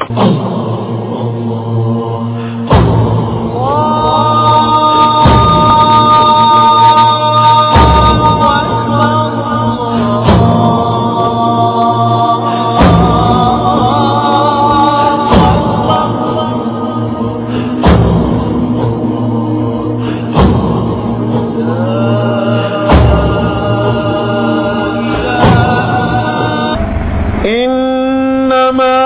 إنما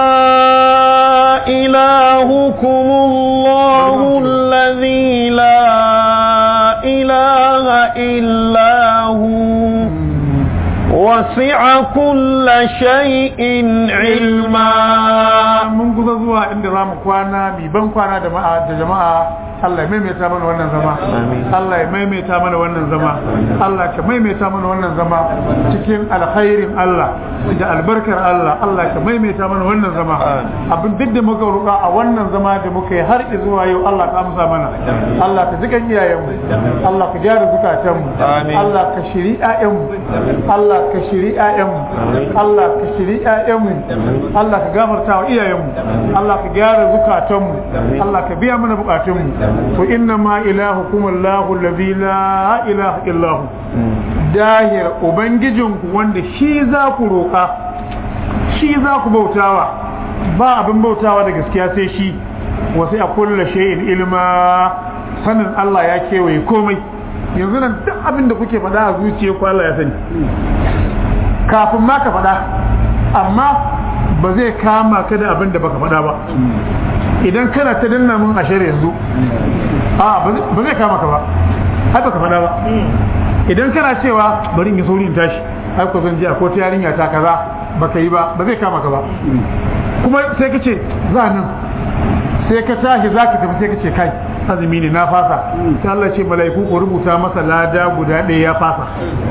إلهكم الله الذي لا إله إلا هو وسع كل شيء علما mun kusa zuwa inda za mu kwana mi ban kwana da jama'a da jama'a Allah ya maimaita mana wannan zama Allah ya maimaita mana wannan zama Allah ka maimaita mana wannan zama cikin alkhairin Allah da albarkar Allah Allah ka maimaita mana wannan zama abin duk da muka roƙa a wannan zama da muka yi har zuwa yau Allah ka amsa mana Allah ka jikan iyayenmu Allah ka gyara zukatanmu Allah ka shiri ƴaƴanmu Allah ka shiri ƴaƴanmu Allah ka shiri ƴaƴanmu Allah ka gafarta wa iyayenmu Allah ka gyara zukatanmu Allah ka biya mana bukatunmu to inna ma ilahukum Allahu allazi la ilaha illa hu dahir ubangijinku wanda shi za ku roƙa shi za ku bautawa ba abin bautawa da gaskiya sai shi wasu a kulla shay'in ilma sanin Allah ya kewaye komai yanzu nan duk abin da kuke faɗa a zuciya ku Allah ya sani kafin ma ka faɗa amma ba zai kama ka da abin da baka faɗa ba idan kana ta danna mun ashar yanzu a ba zai kama ka ba har baka faɗa ba idan kana cewa bari in yi sauri in tashi ai ko zan je a kota yarinya ta kaza baka yi ba ba zai kama ka ba kuma sai ka ce za nan sai ka tashi za ka tafi sai ka ce kai azumi ne na fasa sai Allah ce mala'iku ko rubuta masa lada guda ɗaya ya fasa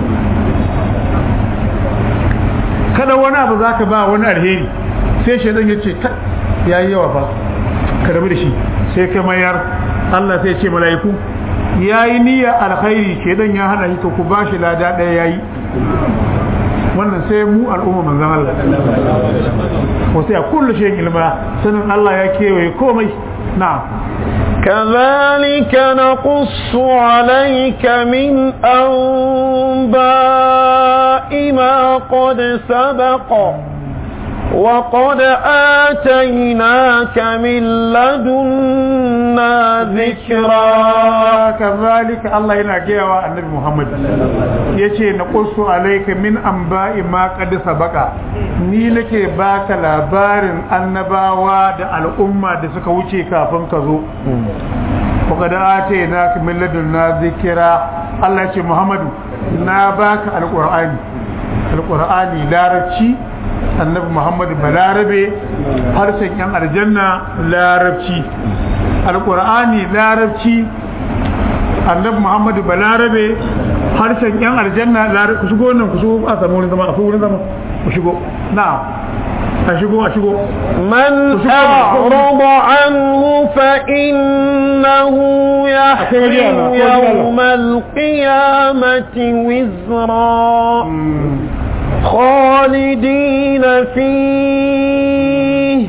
kada wani abu za ka ba wani alheri sai shaidan ya ce ya yi yawa fa ka rabu da shi sai ka mayar Allah sai ce mala'iku ya yi niyya alkhairi shaidan ya hana shi to ku ba shi lada ɗaya ya yi wannan sai mu al'umma manzan Allah wasu ya kullu shi ilma sanin Allah ya kewaye komai na كذلك نقص عليك من أنباء ما قد سبق وقد آتيناك من لدنا ذكرا كذلك الله ينجي النبي محمد yace na qussu alayka min anba'i ma qad sabaqa ni nake baka labarin annabawa da al'umma da suka wuce kafin ka zo wa qad atayna min ladunna zikra Allah yace Muhammadu na baka alqur'ani alqur'ani larabci annabi muhammadu balarabe harshen yan aljanna larabci alkur'ani larabci annabi muhammadu balarabe harshen yan aljanna larabci ku shigo nan ku shigo a samu wurin zama a wurin zama ku shigo na a shigo a shigo من أعرض عنه فإنه يحمل يوم القيامة وزرا خالدين فيه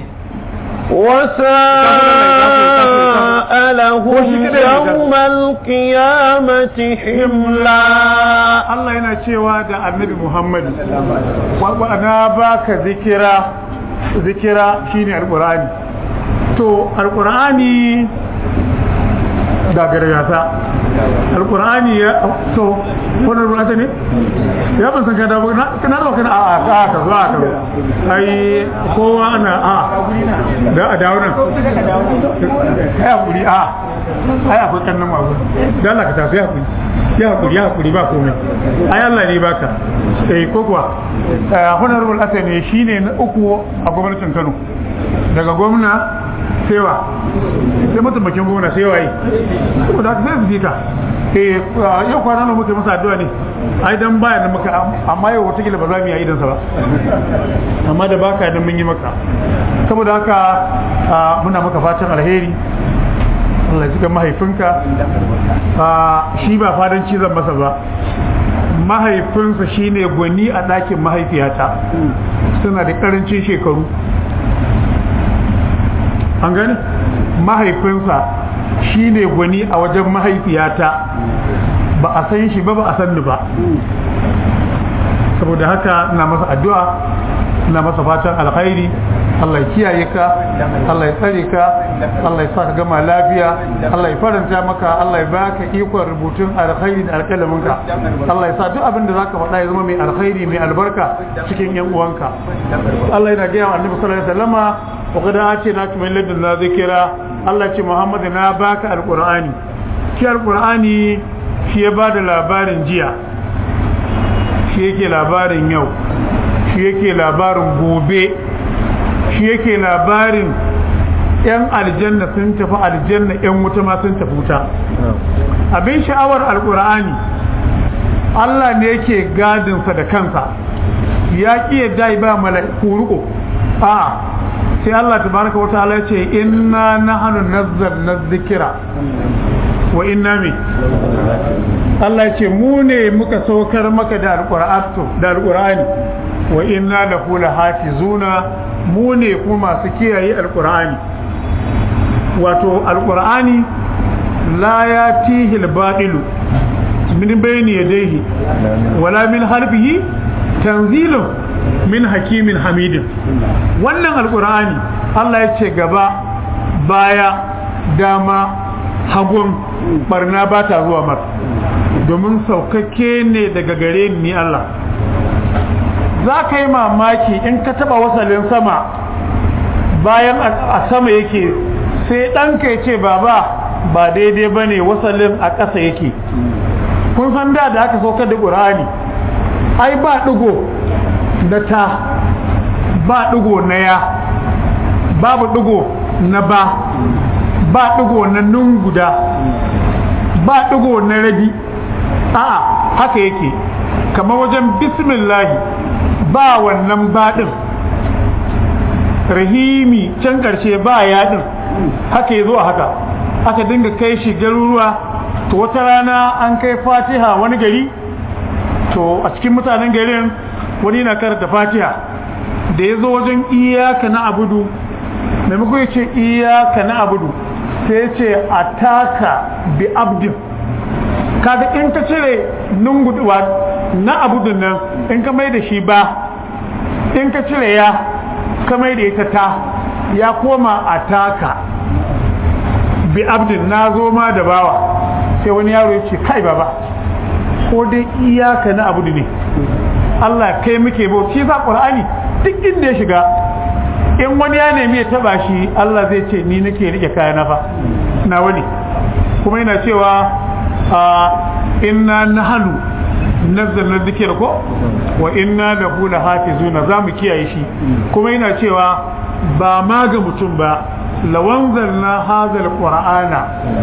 وساء لهم يوم القيامة حملا Allah yana cewa da annabi Muhammad wa na baka zikira zikira shine alqur'ani to alqur'ani da gargasa alqur'ani ya to wannan ruwata ne ya ban san kada ba kana da kana a a ka zuwa ka ai kowa ana a da a dawo nan kai hakuri a ai akwai kannan mabu da Allah ka tafi hakuri ya hakuri ya hakuri ba komai ai Allah ne baka eh ko kuwa honorable attorney shine na uku a gwamnatin Kano daga gwamna sewa sai mataimakin gwamna sai waye saboda haka sai su fita eh yau kwana nan muke masa addu'a ne ai dan baya nan muka amma yau wata ba za mu yi idan sa ba amma da baka nan mun yi maka saboda haka muna maka fatan alheri Allah ya mahaifinka shi ba fadanci zan masa ba mahaifinsa shine gwani a ɗakin mahaifiyata suna da ƙarancin shekaru an gani mahaifinsa shine gwani a wajen mahaifiyata ba a san shi ba ba a san ni ba saboda haka ina masa addu'a ina masa fatan alkhairi Allah ya kiyaye ka Allah ya tsare ka Allah ya sa ka gama lafiya Allah ya faranta maka Allah ya baka ikon rubutun alkhairi da alƙalamin ka Allah ya sa duk abin da zaka faɗa ya zama mai alkhairi mai albarka cikin yan uwanka Allah yana gaya wa Annabi sallallahu alaihi wasallama wa qad atina min ladunna zikra Allah ya ce Muhammad na baka alqur'ani shi alqur'ani shi ya bada labarin jiya shi yake labarin yau shi yake labarin gobe shi yake labarin yan aljanna sun tafi aljanna yan wuta ma sun tafi wuta abin sha'awar alkur'ani Allah ne yake gadinsa da kansa ya ki yadda ba mala'iku ruko a sai Allah tabaraka wa ta'ala ya ce inna nahnu nazzalna dhikra wa inna mi Allah ya ce mu ne muka saukar maka da alqur'ani da alqur'ani wa inna lahu lahafizuna mu ne kuma masu kiyaye alqur'ani wato alqur'ani la yatihi albatilu min bayni yadayhi wala min halfihi tanzilun min hakimin hamidin wannan alqur'ani Allah ya ce gaba baya dama hagun barna ba ta zuwa mar domin saukakke ne daga gare ni Allah za ka yi mamaki in ka taba wasalin sama bayan a sama yake sai ɗanka ya ce baba ba daidai ba ne wasalin a ƙasa yake kun san da da aka saukar da ƙur'ani ai ba ɗigo na ta ba ɗigo na ya babu ɗigo na ba ba ɗigo na nun guda ba ɗigo na rabi a'a haka yake kamar wajen bismillahi ba wannan baɗin rahimi can ƙarshe ba yaɗin haka ya zo a haka aka dinga kai shi garuruwa to wata rana an kai fatiha wani gari to a cikin mutanen garin wani na karanta fatiha da ya zo wajen iyaka na abudu maimakon ya ce iyaka na abudu sai ya ce a taka bi abdin kaga in ka cire nunguduwa na abudun nan in ka mai da shi ba in ka cire ya ka mai da ita ta ya koma a taka bi abdin na zo ma da bawa sai wani yaro ya ce kai baba ko dai iyaka na abudu ne Allah kai muke bau shi sa qur'ani duk inda ya shiga in wani ya nemi ya taba shi Allah zai ce ni nake rike kaya na fa na wani kuma yana cewa a inna nahnu nazzalna dhikra ko wa inna lahu lahafizuna zamu kiyaye shi kuma yana cewa ba ma ga mutum ba lawanzalna hadha alqur'ana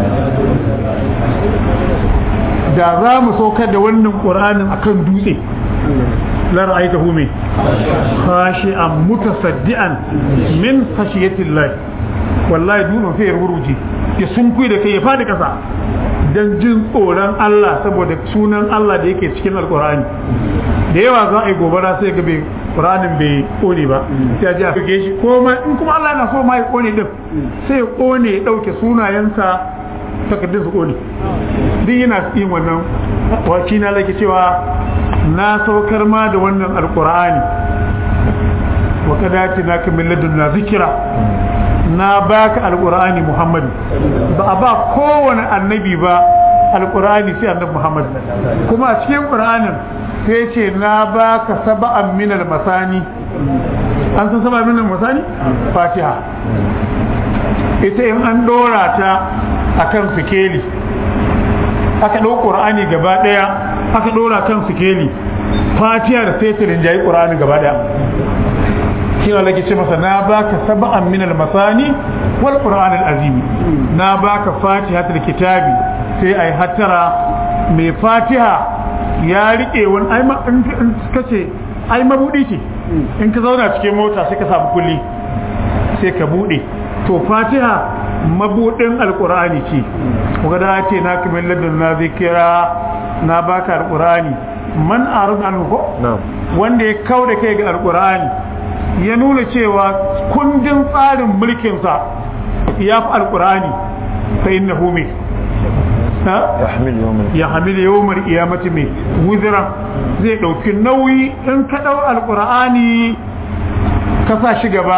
da za mu saukar da wannan qur'anin akan dutse la ra'aytahu min khashi'an mutasaddian min khashiyati Allah wallahi dutsen sai ya ruruji ya sunkuyi da kai ya fadi kasa dan jin tsoron Allah saboda sunan Allah da yake cikin alkur'ani da yawa za a yi gobara sai ga bai qur'anin bai kone ba sai a ji a fike shi ko ma in kuma Allah yana so ma ya kone din sai ya kone ya dauke sunayensa takardun su kone duk yana yin wannan waki na lake cewa na saukar ma da wannan alkur'ani wa kadati na kamil ladunna zikira na baka alqur'ani muhammad ba a ba kowane annabi ba alqur'ani sai annabi muhammad kuma a cikin qur'anin sai ce na baka sab'an min almasani an san sab'an min almasani fatiha ita in an dora ta akan sikeli aka ɗau qur'ani gaba ɗaya aka dora kan sikeli fatiha da sai ta rinjayi qur'ani gaba ɗaya kina lake ce masa na baka sab'an min al-masani wal qur'an al-azim na baka fatihatul kitabi sai ai hattara mai fatiha ya rike wani ai ma in kace ai mabudi ce in ka zauna cikin mota sai ka samu kulli sai ka bude to fatiha mabudin alqur'ani ce kuga da ce na kamar ladun na zikira na baka alqur'ani man arad anhu ko wanda ya kauda kai ga alqur'ani ya nuna cewa kundin tsarin mulkinsa ya fi alqur'ani fa innahu min يحمل يوم ya hamil yawmar qiyamati mai wuzira zai dauki nauyi in ka dau alqur'ani ka sa shi gaba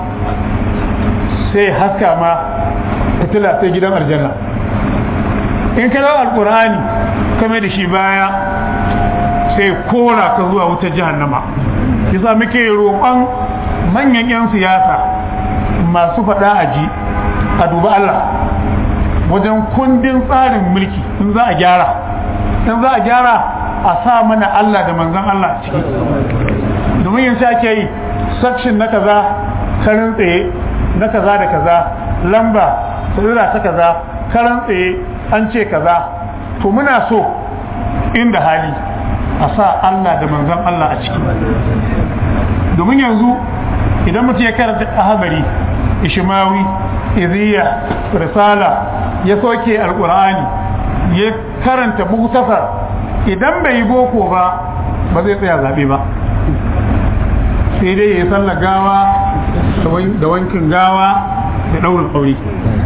sai haska ma fitila sai gidan aljanna in ka dau alqur'ani ka mai da shi baya sai kora ka zuwa wutar jahannama yasa muke roƙon manyan 'yan siyasa masu faɗa aji a duba Allah wajen kundin tsarin mulki in za a gyara in za a gyara a sa mana Allah da manzan Allah a ciki domin yin sa ake yi section na kaza karin tsaye na kaza da kaza lamba tsira ta kaza karan tsaye an ce kaza to muna so inda hali a sa Allah da manzan Allah a ciki domin yanzu idan mutum ya karanta ahadari ishimawi iziya risala ya soke alkur'ani ya karanta muktasar idan bai yi boko ba ba zai tsaya zaɓe ba sai dai ya yi sallar gawa da wankin gawa da ɗaurin aure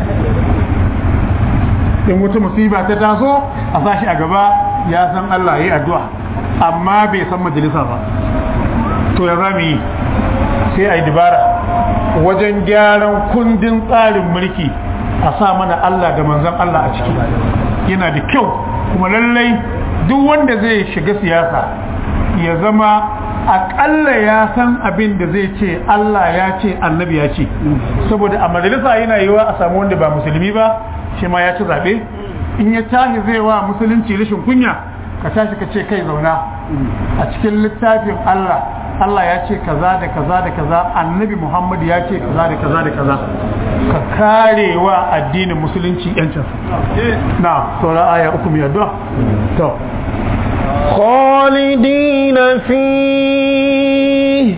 in wata musiba ta taso a sashi a gaba ya san Allah ya yi addu'a amma bai san majalisa ba to ya za mu yi sai a yi dibara wajen gyaran kundin tsarin mulki a sa mana Allah da manzan Allah a ciki yana da kyau kuma lallai duk wanda zai shiga siyasa ya zama aƙalla ya san abin da zai ce Allah ya ce annabi ya ce saboda a majalisa yana yiwa a samu wanda ba musulmi ba shi ma ya ci zaɓe in ya tashi zai wa musulunci rashin kunya ka tashi ka ce kai zauna a cikin littafin Allah Allah ya ce kaza da kaza da kaza annabi Muhammad ya ce kaza da kaza da kaza ka kare wa addinin musulunci yancin na saura aya uku mai addu'a to خالدين فيه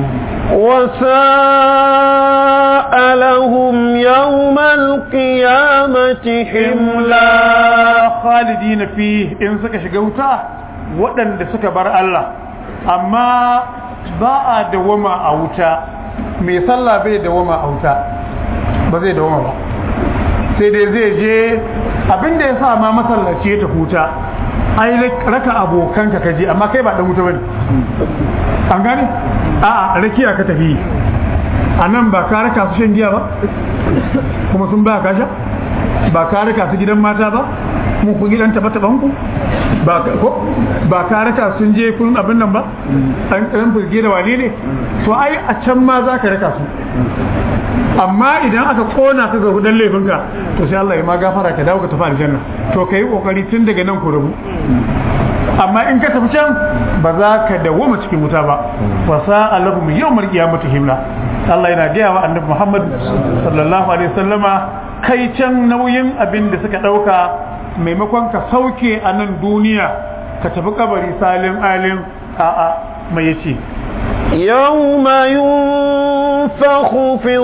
وساء لهم يوم القيامة حملا خالدين فيه in suka shiga wuta waɗanda suka bar Allah amma ba a dawama a wuta mai sallah bai dawama a wuta ba zai dawama ba sai dai zai je abinda ya sa ma masallaci ya tafi wuta ai raka abokanka ka je amma kai ba dan wuta bane an gane a'a rakiya ka tafi a nan ba ka raka su shan giya ba kuma sun ba ka sha ba ka raka su gidan mata ba mun ku gidan taba taban ku ba ko ba ka raka sun je kun abin nan ba an kan fulge da wani ne to ai a can ma za ka raka su amma idan aka kona ka ga hudan laifinka to sai Allah ya ma gafara ka dawo ka tafi aljanna to kai kokari tun daga nan ku rabu amma in ka tafi can ba za ka dawoma cikin wuta ba fa sa'a lahum yawmal qiyamati himla Allah yana gaya wa annabi Muhammad sallallahu alaihi wasallama kai can nauyin abin da suka dauka maimakon ka sauke a nan duniya ka tafi kabari salin alin a'a mai yace يوم ينفخ في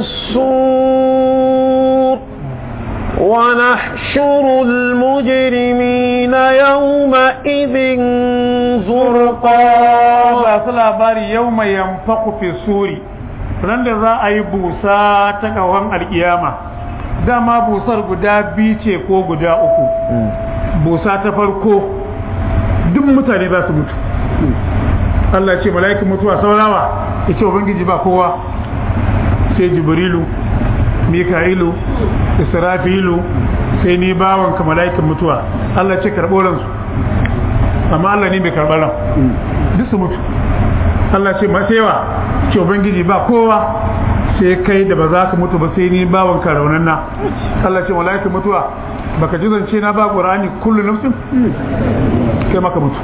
الصور ونحشر المجرمين يومئذ زرقا ba su labari yau mai yamfaku fi suri ran da za a yi busa ta kawon alkiyama dama busar guda biyu ce ko guda uku busa ta farko duk mutane za su mutu Allah ce mala'ikin mutuwa saurawa ya ce ubangiji ba kowa sai jibrilu mika'ilu israfilu sai ni bawanka mala'ikin mutuwa Allah ce karɓo ransu amma Allah ne bai karɓar ran duk su mutu Allah ce masewa ce ubangiji ba kowa sai kai da ba za ka mutu ba sai ni bawanka raunanna Allah ce mala'ikin mutuwa baka ji zance na ba qur'ani kullu nafsin kai maka mutu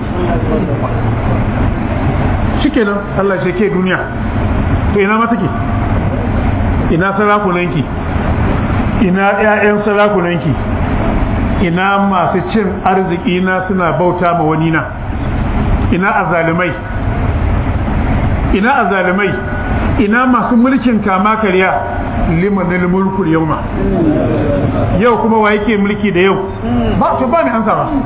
shikenan Allah ce ke duniya to ina ma take ina sarakunanki ina ƴaƴan sarakunanki ina masu cin arziki na suna bauta ma wani na ina azalimai ina azalimai ina masu mulkin kama karya limanil mulkul yauma yau kuma wa yake mulki da yau ba to ba ni ansa ba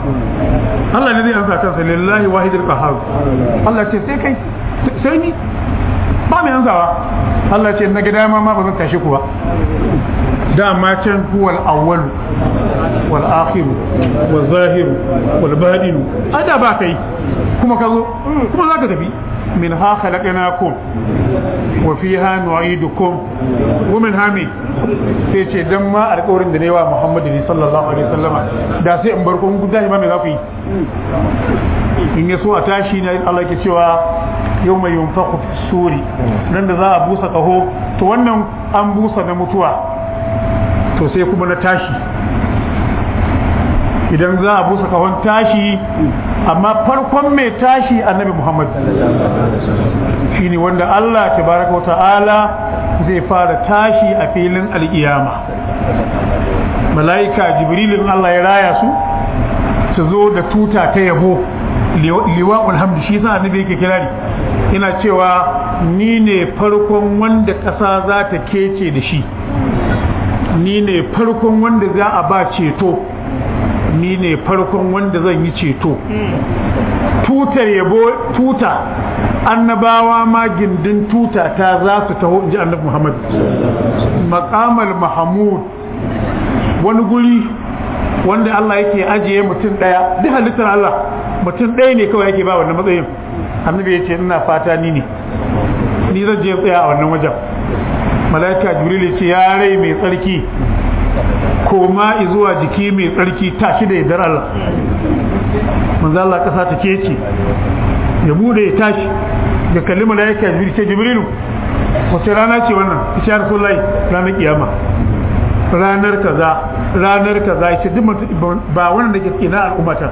Allah ne zai ansa kansa lillahi wahidul qahhar Allah ce sai kai sai ni ba mai ansawa Allah ce na gida ma ba zan tashi ku ba dama can huwal awwal wal akhir wal zahir wal batin ada ba kai kuma ka zo kuma zaka tafi min ha khalaqnakum wa fiha nu'idukum wa min hami sai ce dan ma alƙawarin da ne wa Muhammadu sallallahu alaihi wasallama da sai in bar ku guda ba me za ku yi in ya so a tashi ne Allah ke cewa yau mai yunfaku suri nan da za a busa kaho to wannan an busa na mutuwa to sai kuma na tashi idan za a busa kahon tashi amma farkon mai tashi annabi Muhammad shine wanda Allah tabaraka wa ta'ala zai fara tashi a filin al'iyama mala'ika jibrilin Allah ya raya su su zo da tuta ta yabo liwa'ul hamdu shi yasa annabi yake kirari yana cewa ni ne farkon wanda ƙasa za ta kece da shi ni ne farkon wanda za a ba ceto ni ne farkon wanda zan yi ceto tutar yabo tuta annabawa ma gindin tuta ta za su taho inji annabi Muhammad maqamal mahmud wani guri wanda Allah yake ajiye mutum daya duk halittar Allah mutum ɗaya ne kawai yake ba wannan matsayin annabi ya ce ina fata ni ne ni zan je tsaya a wannan wajen malaika jibril ya ce ya rai mai tsarki koma zuwa jiki mai tsarki tashi da yardar Allah manzo Allah kasa ta kece ya bude ya tashi ya kalli malaika jibril ce jibrilu wace rana ce wannan ya rasulullahi ranar kiyama ranar kaza ranar kaza ce duk ba wannan da ke cikin al'ummata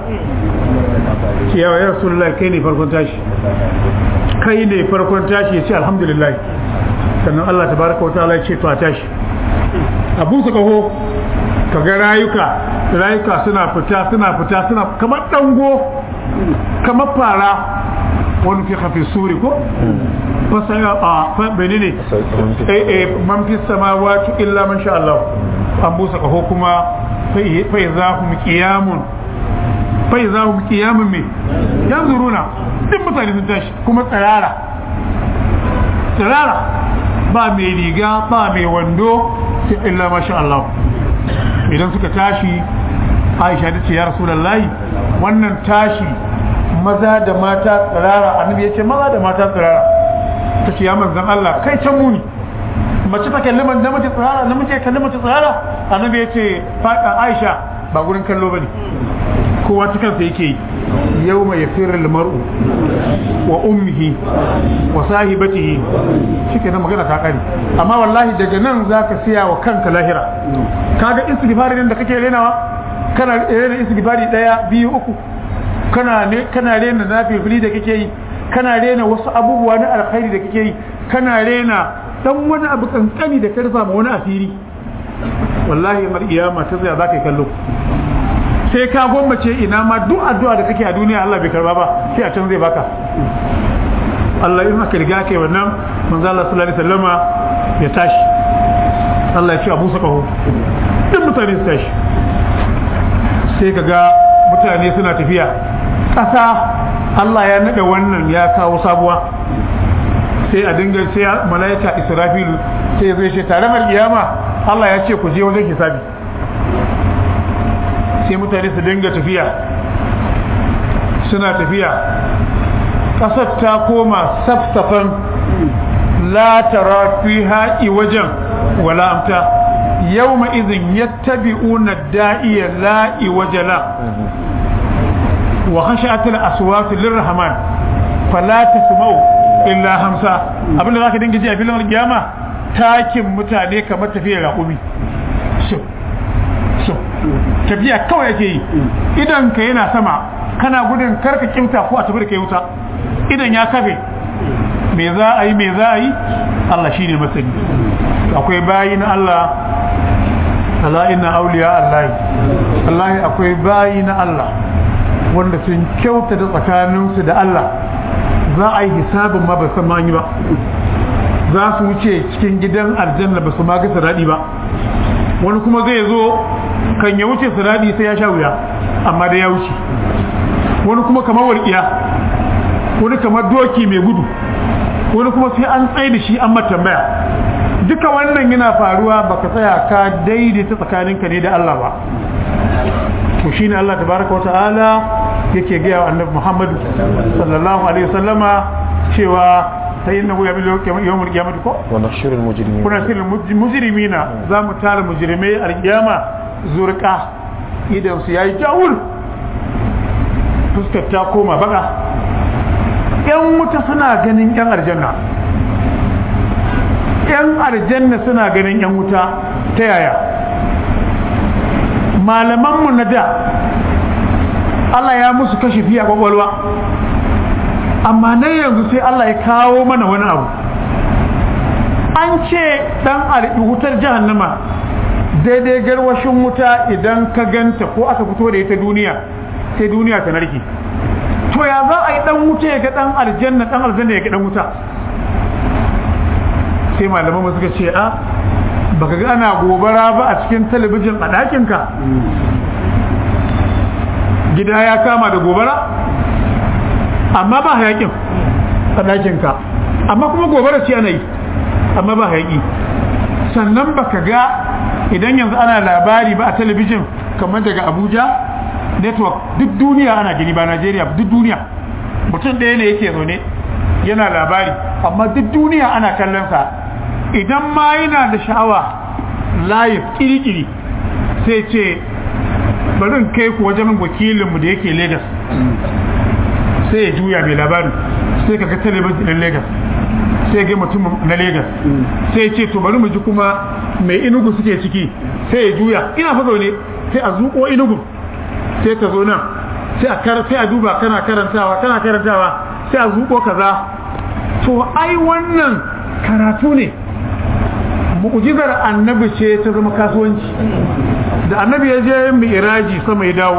ce yawa ya rasulullahi kai ne farkon tashi kai ne farkon tashi ya ce alhamdulillah sannan Allah tabaraka wa ta'ala ya ce to a tashi abu su kaho kaga rayuka rayuka suna fita suna fita suna kamar dango kamar fara wani fi hafi suri ko fasaya a bene ne eh eh man fi samawati illa man sha Allah an busa kaho kuma fa izahum qiyamun fa izahum qiyamun me yanzuruna duk mutane sun tashi kuma tsirara tsirara ba mai riga ba mai wando sai illa masha Allah idan suka tashi Aisha ta ce ya Rasulullahi wannan tashi maza da mata tsirara annabi ya ce maza da mata tsirara ta ce ya manzan Allah kai can muni mace ta kalli man namiji tsirara namiji ya kalli mace tsirara annabi ya ce Aisha ba gurin kallo bane kowa ta kansa yake yi yau mai yafirar mar'u wa ummihi wa sahibatihi shi ke magana ta kare amma wallahi daga nan za ka siya wa kanka lahira kaga istighfari nan da kake renawa kana rena istighfari daya biyu uku kana ne kana rena nafili da kake yi kana rena wasu abubuwa na alkhairi da kake yi kana rena dan wani abu kankani da ka rufa ma wani asiri wallahi mar iyama ta tsaya za ka yi kallo sai ka gwammace ina ma duk addu'a da kake a duniya Allah bai karba ba sai a can zai baka Allah in aka riga kai wannan manzo Allah sallallahu alaihi wasallama ya tashi Allah ya ce Abu Sakaho duk mutane su tashi sai kaga mutane suna tafiya ƙasa Allah ya nada wannan ya kawo sabuwa sai a dinga sai malaika Israfil sai zai ce tare mal kiyama Allah ya ce ku je wajen hisabi sai mutane su dinga tafiya suna tafiya ƙasar ta koma safsafan la tara fiha wajen wala amta yawma idhin yattabi'una da'iya la iwajala wa khashat al-aswat lirrahman fala tasma'u illa hamsa abinda zaka dinga ji a filin kiyama takin mutane kamar tafiyar raƙumi tafiya kawai yake yi idan ka yana sama kana gudun karka kimta ko a tafi da kai wuta idan ya kafe me za a yi me za a yi Allah shi ne masani akwai bayi na Allah ala inna auliya Allah Allah akwai bayi na Allah wanda sun kyauta da tsakaninsu da Allah za a yi hisabin ma ba san yi ba za su wuce cikin gidan aljanna ba su ma ga daɗi ba wani kuma zai zo kan ya wuce siradi sai ya sha wuya amma da ya wuce wani kuma kamar walƙiya wani kamar doki mai gudu wani kuma sai an tsaye da shi an matambaya duka wannan yana faruwa baka tsaya ka daidaita tsakaninka ne da Allah ba to shine Allah tabaraka wa ta'ala yake gaya wa annabi Muhammad sallallahu alaihi wasallama cewa sai innahu yamilu yawmul qiyamati ko wa nahshurul mujrimin kuna sirrin mujrimina za mu tara mujrimai alkiyama zurqa idan su yayi jawul fuskar ta koma baka yan wuta suna ganin yan aljanna yan aljanna suna ganin yan wuta ta yaya malamanmu na da Allah ya musu kashe fiye a kwakwalwa amma nan yanzu sai Allah ya kawo mana wani abu an ce dan wutar jahannama daidai garwashin wuta idan ka ganta ko aka fito da ita duniya sai duniya ta narke to ya za a yi dan wuta ya ga dan aljanna dan aljanna ya ga dan wuta sai malaman suka ce a baka ga ana gobara ba a cikin talabijin a ɗakinka gida ya kama da gobara amma ba hayakin a ɗakinka amma kuma gobara ce ana yi amma ba hayaki sannan baka ga idan yanzu ana labari ba a talabijin kamar daga abuja network duk duniya ana gani ba najeriya duk duniya mutum ɗaya ne yake zaune yana labari amma duk duniya ana kallon sa idan ma yana da sha'awa live kiri-kiri sai ce bari in kai ku wajen wakilinmu da yake Legas sai ya juya mai labarin sai ka ga talabijin ɗin Legas sai ga mutum na Legas sai ya ce to bari mu ji kuma mai inugu suke ciki sai ya juya ina fa ne sai a zuƙo inugu sai ka zo nan sai a kar sai a duba kana karantawa kana karantawa sai a zuƙo kaza to ai wannan karatu ne mu'jizar annabi ce ta zama kasuwanci da annabi ya je mi'raji sama ya dawo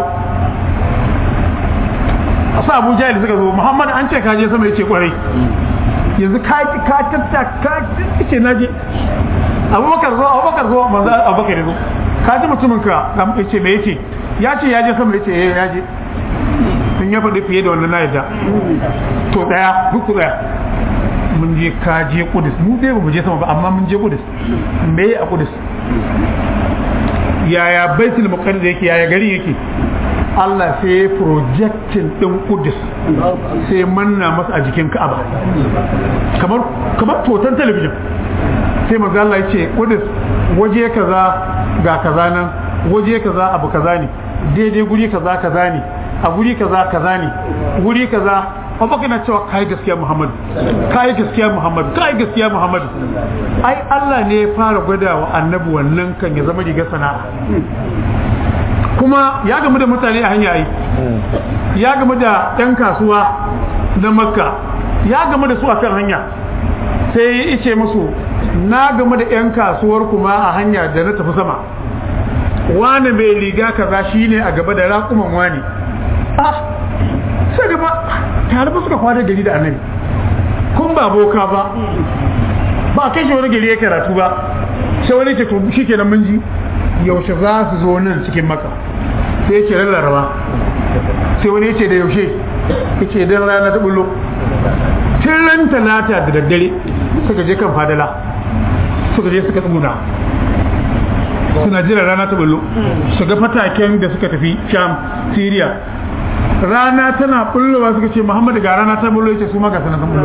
asa abu jahil suka zo muhammad an ce ka je sama ya ce kwarai yanzu ka ka tatta ka ce na je abubakar zo abubakar zo manzo abubakar zo ka ji mutumin ka ya ce me yace ya ce ya je sama ya ce eh ya je sun ya faɗi fiye da wannan na yadda to daya duk daya mun je ka je kudus mu dai ba mu je sama ba amma mun je kudus me a kudus yaya baitul muqaddas yake yaya gari yake Allah sai ya projectin din kudus sai manna masa a jikin Ka'aba kamar kamar totan talabijin sai manzo Allah ya ce kudus waje kaza ga kaza nan waje kaza abu kaza ne daidai guri kaza kaza ne a guri kaza kaza ne guri kaza abubakar na cewa kai gaskiya muhammadu kai gaskiya muhammadu kai gaskiya muhammadu ai Allah ne ya fara gwada wa annabi wannan kan ya zama riga sana'a kuma ya gamu da mutane a hanya ai ya gamu da yan kasuwa na makka ya gamu da su a kan hanya sai ya ce musu na gamu da yan kasuwar kuma a hanya da na tafi sama wani mai riga kaza shine a gaba da raƙuman wani ah sai gaba tare ba suka kwana gari da annabi kun ba boka ba ba kai shi wani gari ya karatu ba sai wani ce to shi kenan mun ji yaushe za su zo nan cikin maka sai yake rarraba sai wani yace da yaushe yake dan rana ta bullo tun ran talata da daddare suka je kan fadala suka je suka tsuguna suna jira rana ta bullo su ga fataken da suka tafi sham syria rana tana bullowa suka ce muhammadu ga rana ta bullo yace su ma ga sanan bullo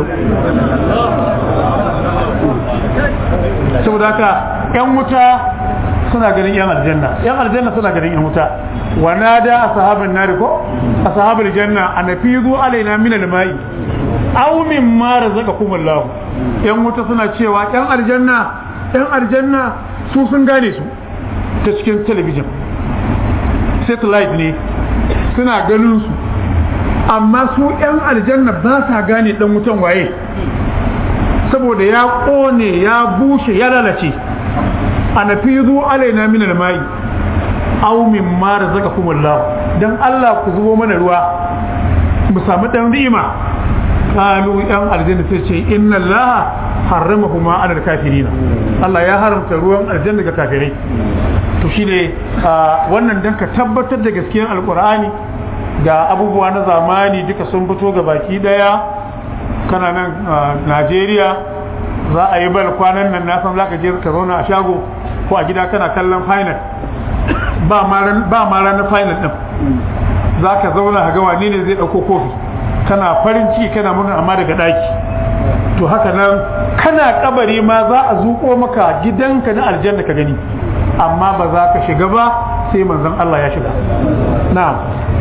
saboda haka yan wuta suna ganin yan aljanna yan aljanna suna ganin yan wuta wa nada ashabun nari ko ashabul janna anafizu alaina min almai aw mimma razaqakum Allah yan wuta suna cewa yan aljanna yan aljanna su sun gane su ta cikin talabijin satellite ne suna ganin su amma su yan aljanna ba sa gane dan wutan waye saboda ya kone ya bushe ya lalace anafizu alaina min almai aw mimma razaqakum Allah dan Allah ku zubo mana ruwa mu samu dan ni'ima qalu yan aljanna sai ce inna Allah harramahuma ala alkafirina Allah ya haramta ruwan aljanna ga kafirai to shine wannan dan ka tabbatar da gaskiyar alqur'ani ga abubuwa na zamani duka sun fito ga baki daya kana nan Najeriya za a yi bal kwanan nan na san zaka je ka zauna a shago ko a gida kana kallon final ba ma ranar final din za ka zauna ga wane ne zai ɗauko kofi kana farin ciki kana murna amma daga ɗaki to haka nan kana kabari ma za a zuƙo maka gidanka na aljanna ka gani amma ba za ka shiga ba sai manzon Allah ya shiga na'am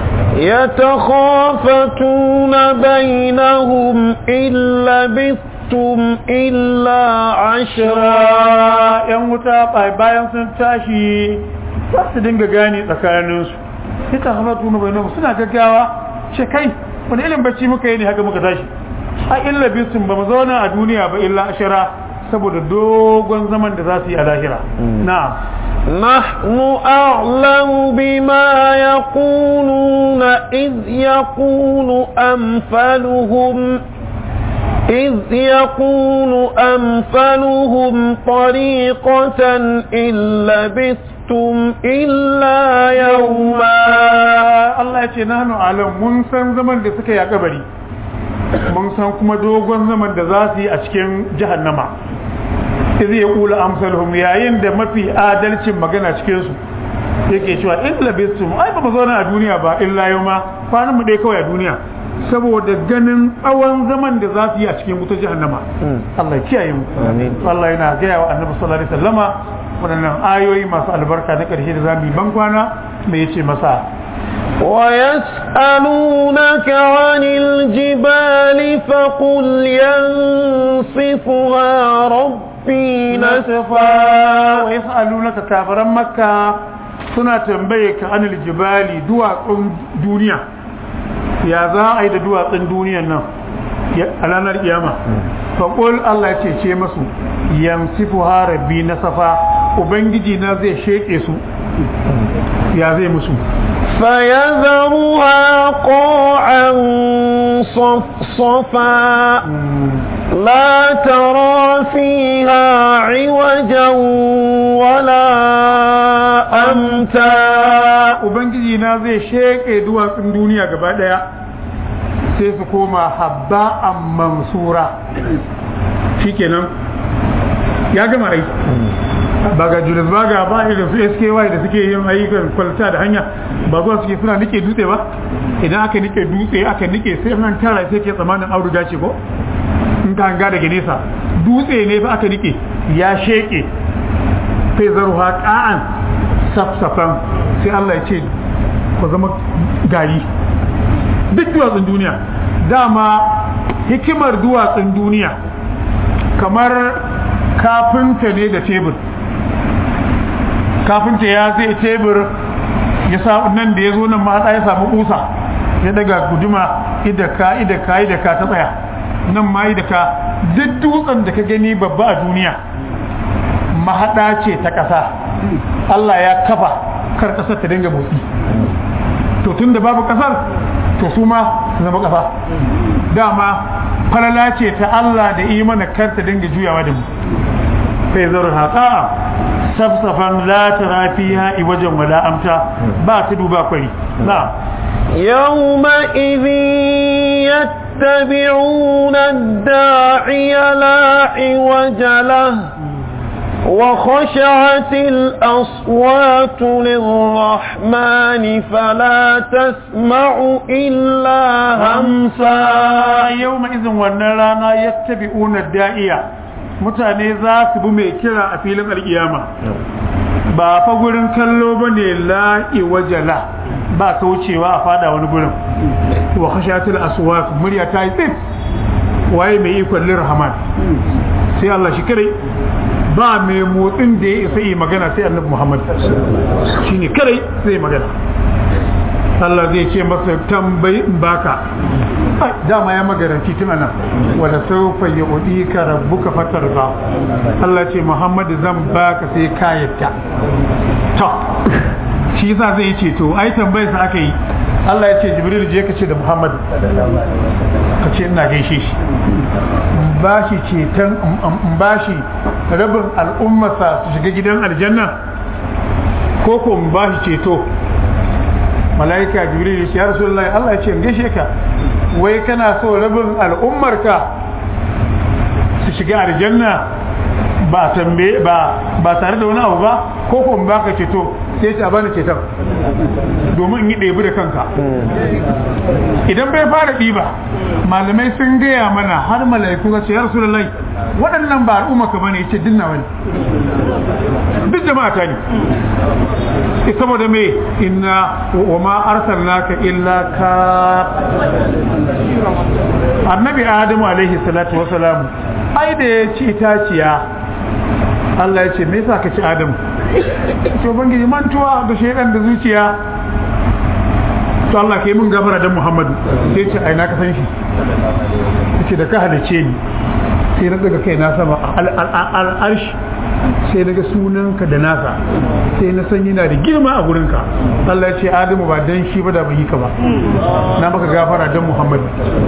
يتخافتون بينهم إن لبثتم إلا عشرا ‘yan wuta bayan sun tashi za su dinga gani tsakaninsu ita hamatu na bainahu suna gaggawa ce kai wani ilin bacci muka yi ne haka muka tashi a illa bisun ba mu zauna a duniya ba illa ashara saboda dogon zaman da za su yi a lahira na'am نحن أعلم بما يقولون إذ يقول أمثلهم إذ يقول أمثلهم طريقة إن لبثتم إلا يوما Allah ya ce nahnu alam mun san zaman da suka yi a kabari mun san kuma dogon zaman da za su yi a cikin jahannama izi ya kula amsalhum yayin da mafi adalcin magana cikin su yake cewa in labistum ai ba mu zauna a duniya ba illa yawma kwanan mu dai kawai a duniya saboda ganin tsawon zaman da za su yi a cikin wutar jahannama Allah ya kiyaye mu Allah yana gaya wa annabi sallallahu alaihi wasallama waɗannan ayoyi masu albarka na ƙarshe da za mu yi ban kwana me yace masa ويسألونك عن الجبال فقل ينصفها ربي نسفا ويسألونك كافرا مكة suna tambaye ka anil jibali duwatsun duniya ya za a yi da duwatsun duniyan nan a ranar kiyama faƙul Allah ya ce masu yamsifu harabi na safa ubangiji na zai sheƙe su ya zai musu فيذرها قاعا صفصفا لا ترى فيها عوجا ولا أمتا ubangiji na zai sheƙe duwatsun duniya gaba ɗaya sai su koma habba a mansura shikenan ya gama aiki ba ga Julius Baga ba irin su SKY da suke yin ayyukan kwalta da hanya ba zuwa suke suna nike dutse ba idan aka nike dutse aka nike sai nan tara sai ke tsamanin auduga ce ko in ka hanga daga nesa dutse ne fa aka nike ya sheke sai zaruha ka'an safsafan sai Allah ya ce ku zama gari duk duwatsun duniya dama hikimar duwatsun duniya kamar kafinta ne da tebur kafinta ya zai tebur ya sa nan da ya zo nan ma ya samu kusa ya daga guduma idaka idaka idaka ta tsaya nan ma idaka duk dutsen da ka gani babba a duniya mahaɗa ce ta ƙasa Allah ya kafa kar ƙasar ta dinga motsi to tun da babu ƙasar to su ma su zama ƙasa dama falala ce ta Allah da imana kar ta dinga juyawa da mu sai zaru haƙa'a safsafan la tara fiha iwajan wala amta ba ta duba kwari na يومئذ يتبعون الداعي لا عوج له وخشعت الأصوات للرحمن فلا تسمع إلا همسا يوم إذن ونرانا يتبعون الداعية mutane za su bi mai kira a filin alkiyama ba fa gurin kallo ba ne la'i wajala ba kaucewa a fada wani gurin wa khashatul aswat murya ta yi tsit waye mai ikon lirhaman sai Allah shi kare ba mai motsin da ya isa yi magana sai annabi Muhammad shine kare sai magana Allah zai ce masa tambayi in baka dama ya magaranci tun anan wala sawfa yu'dika rabbuka fatarda Allah ce Muhammad zan baka sai ka yadda to shi yasa zai ce to ai tambayar sa aka yi Allah ya ce Jibril je ka ce da Muhammad ka ce ina gaishe shi ba shi ceton in ba shi rabin al'ummarsa su shiga gidan aljanna ko ko in ba shi ceto mala'ika jibril ya rasulullahi Allah ya ce gaishe ka wai kana so rabin al'ummarka shiga aljanna ba tambaye ba ba tare da wani abu ba ko ko in baka ceto sai ta bani ceton domin in yi ɗebi da kanka idan bai fara ɗiba malamai sun gaya mana har mala'iku za ce ya rasu lallai waɗannan ba al'umma ka bane ce dinna wani duk jama'a ta ne saboda me inna wa ma arsalnaka illa ka annabi adamu alaihi salatu wasalam ai da ya ci itaciya Allah ya ce me yasa ka ci adamu to bangiji mantuwa da shedan da zuciya to Allah ke mun gafara dan Muhammadu sai ce ai na ka san shi yace da ka halice ni sai na daga kai na sama al'arshi sai na ga sunanka da nasa sai na san yana da girma a gurinka Allah ya ce Adamu ba dan shi ba da bai yi ka ba na maka gafara dan Muhammadu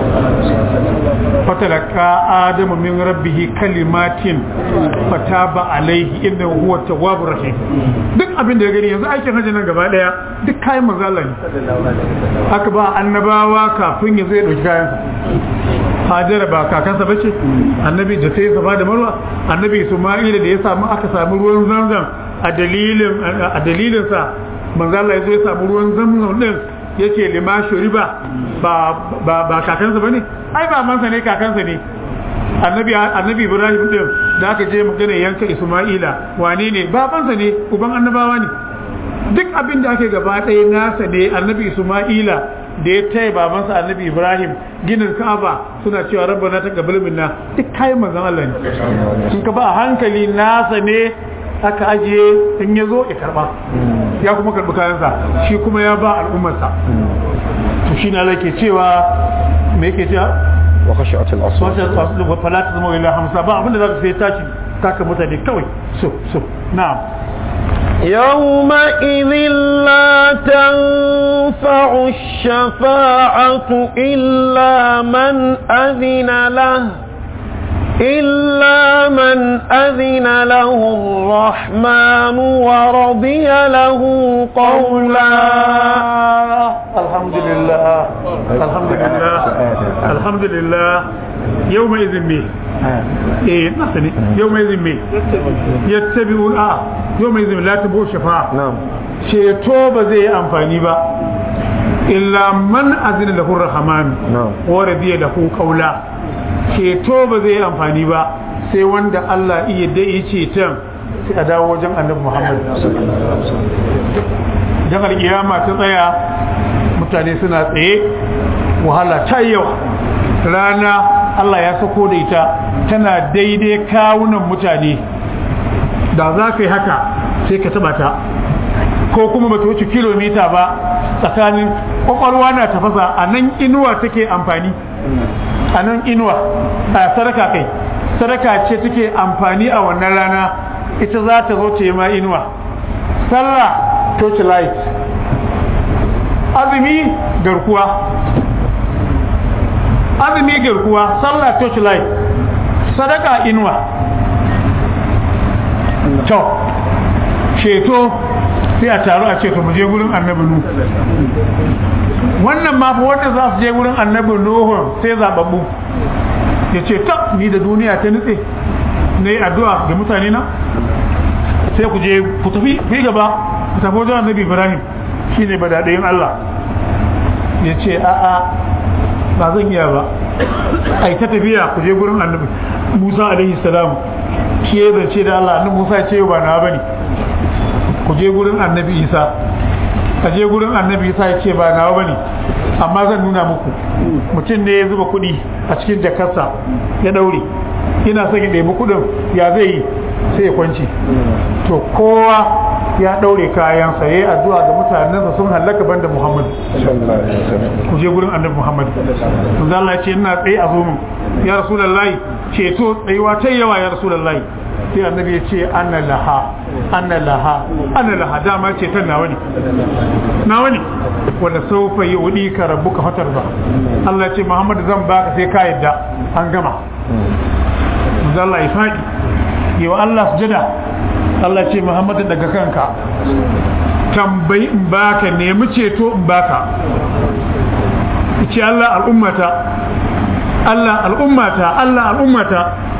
fatalaka Adamu min rabbihi kalimatin fataba alaihi innahu huwa tawwabur rahim duk abin da ya gani yanzu aikin hajji nan gaba daya duk kayan manzo Allah ne aka ba annabawa kafin ya zo ya dauki kayan Hajara ba kakansa bace annabi da sai safa da marwa annabi Isma'ila da ya samu aka samu ruwan zamzam a dalilin a dalilin sa manzo Allah ya zo ya samu ruwan zamzam din yake lima shuriba ba ba ba kakansa bane ai ba mansa ne kakansa ne annabi annabi Ibrahim din da aka je magana yanka Isma'ila wane ne babansa ne uban annabawa ne duk abin da ake gaba ɗaya nasa ne annabi Isma'ila da ya taya babansa annabi Ibrahim ginin Ka'aba suna cewa rabbana taqabbal minna duk kayan manzon Allah ne in ka ba a hankali nasa ne aka ajiye in ya zo ya karba ya kuma karbi kayansa shi kuma ya ba al'ummarsa to shi na ke cewa me yake cewa wa khashi'atul aswat wata aslu wa fala tazmu ila hamsa ba abinda zaka sai tashi taka mutane kawai so so na'am يومئذ لا تنفع الشفاعة إلا من أذن له إلا من أذن له الرحمن ورضي له قولا الحمد لله الحمد لله الحمد لله يومئذ به eh nasa ne yau mai zimbe ya tabi a yau mai zimbe la tabo shafa ceto ba zai yi amfani ba illa man azina lahu rahman wa radiya lahu qawla ceto ba zai yi amfani ba sai wanda Allah iya da yi ceton sai a dawo wajen annabi Muhammad dan alkiyama ta tsaya mutane suna tsaye wahala ta yawa rana Allah ya sako da ita tana daidai kawunan mutane da za ka yi haka sai ka taba ta ko kuma ba ta wuce kilomita ba tsakanin kwakwalwa na tafasa a nan inuwa take amfani a nan inuwa a sadaka kai sadaka ce take amfani a wannan rana ita za ta zo ta yi ma inuwa sallah torch light azumi garkuwa azumi garkuwa sallah torch light sadaka inuwa to ceto sai a taru a ceto mu je gurin annabi nu wannan ma fa wanda za su je gurin annabi nuhu sai zababbu ya ce ta ni da duniya ta nutse na yi addu'a ga mutane na sai ku je ku tafi fi gaba ku tafi wajen annabi ibrahim shine badadayin allah ya ce a'a ba zan iya ba a ta tafiya ku je gurin annabi musa alaihi salam shi ya zance da allah annabi musa ce ba na bane ku je gurin annabi isa ka je gurin annabi isa ya ce ba na bane amma zan nuna muku mutum ne ya zuba kuɗi a cikin jakarsa ya daure ina son ya ɗebi kuɗin ya zai yi sai ya kwanci to kowa ya ɗaure kayansa ya yi addu'a ga mutanensa sun hallaka banda muhammad ku je gurin annabi muhammad to za Allah ce ina tsaye a zomin ya rasulullahi ceto tsayuwa ta yawa ya rasulullahi sai annabi ya ce ana laha ana laha ana laha dama ce ta nawa ne nawa ne wanda saufa yi wudi ka rabu ka fatar ba Allah ce muhammad zan baka sai ka yadda an gama Allah ya faɗi yi wa Allah sujada Allah ce Muhammadu daga kanka tambayi in baka nemi ceto in baka ce Allah al'ummata Allah al'ummata Allah al'ummata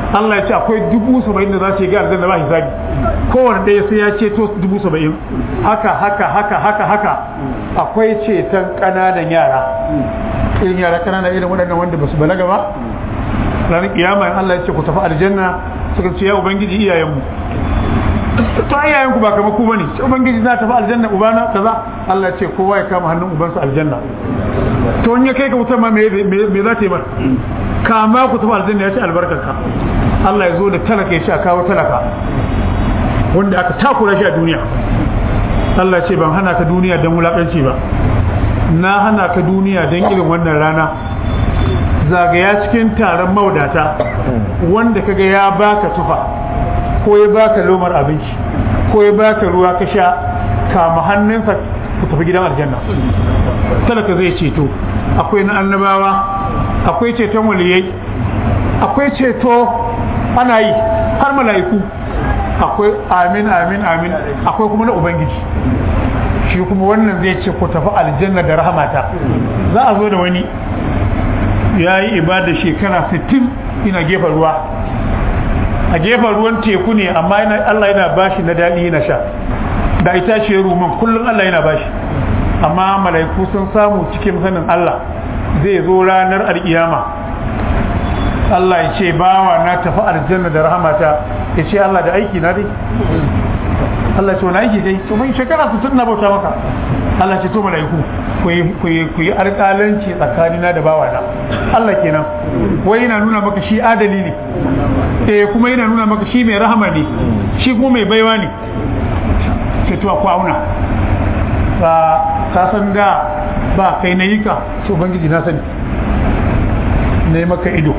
Allah ya ce akwai dubu saba'in da za su ga aljanna ba hisabi kowane ɗaya sai ya ceto dubu saba'in haka haka haka haka haka akwai ceton ƙananan yara irin yara ƙanana irin waɗannan wanda ba su balaga ba ranar kiyama in Allah ya ce ku tafi aljanna suka ce ya ubangiji iyayenmu to iyayenku ba kamar ku bane sai ubangiji za tafi aljanna ubana kaza Allah ya ce kowa ya kama hannun ubansa aljanna to in ya kai ka wutar ma me me za ta yi mata kama ku tafi aljanna ya ce albarkarka Allah ya zo da talaka ya ce a kawo talaka wanda aka takura shi a duniya Allah ce ban hana ka duniya don wulaƙanci ba na hana ka duniya don irin wannan rana zagaya cikin taron maudata wanda kaga ya baka tufa ko ya baka lomar abinci ko ya baka ruwa ka sha kama hannunsa ku tafi gidan aljanna talaka zai ceto akwai na annabawa akwai ceton waliyai akwai ceto ana yi har mala'iku akwai amin amin amin akwai kuma na ubangiji shi kuma wannan zai ce ku tafi aljanna da rahamata za a zo da wani ya yi ibada shekara 60 ina gefen ruwa a gefen ruwan teku ne amma Allah yana bashi na daɗi yana sha da ita ce ruman kullum Allah yana bashi amma mala'iku sun samu cikin sanin Allah zai zo ranar alkiyama Allah ya ce bawa na tafi aljanna da rahamata ya ce Allah da aiki na dai Allah ce wani aiki dai to mai shekara su na bauta maka Allah ce to mala'iku ku yi alƙalanci tsakanina da bawa na Allah kenan wai yana nuna maka shi adali ne eh kuma yana nuna maka shi mai rahama ne shi kuma mai baiwa ne ce to ku auna ba ka san da ba kai na yi ka to ubangiji na sani na yi maka ido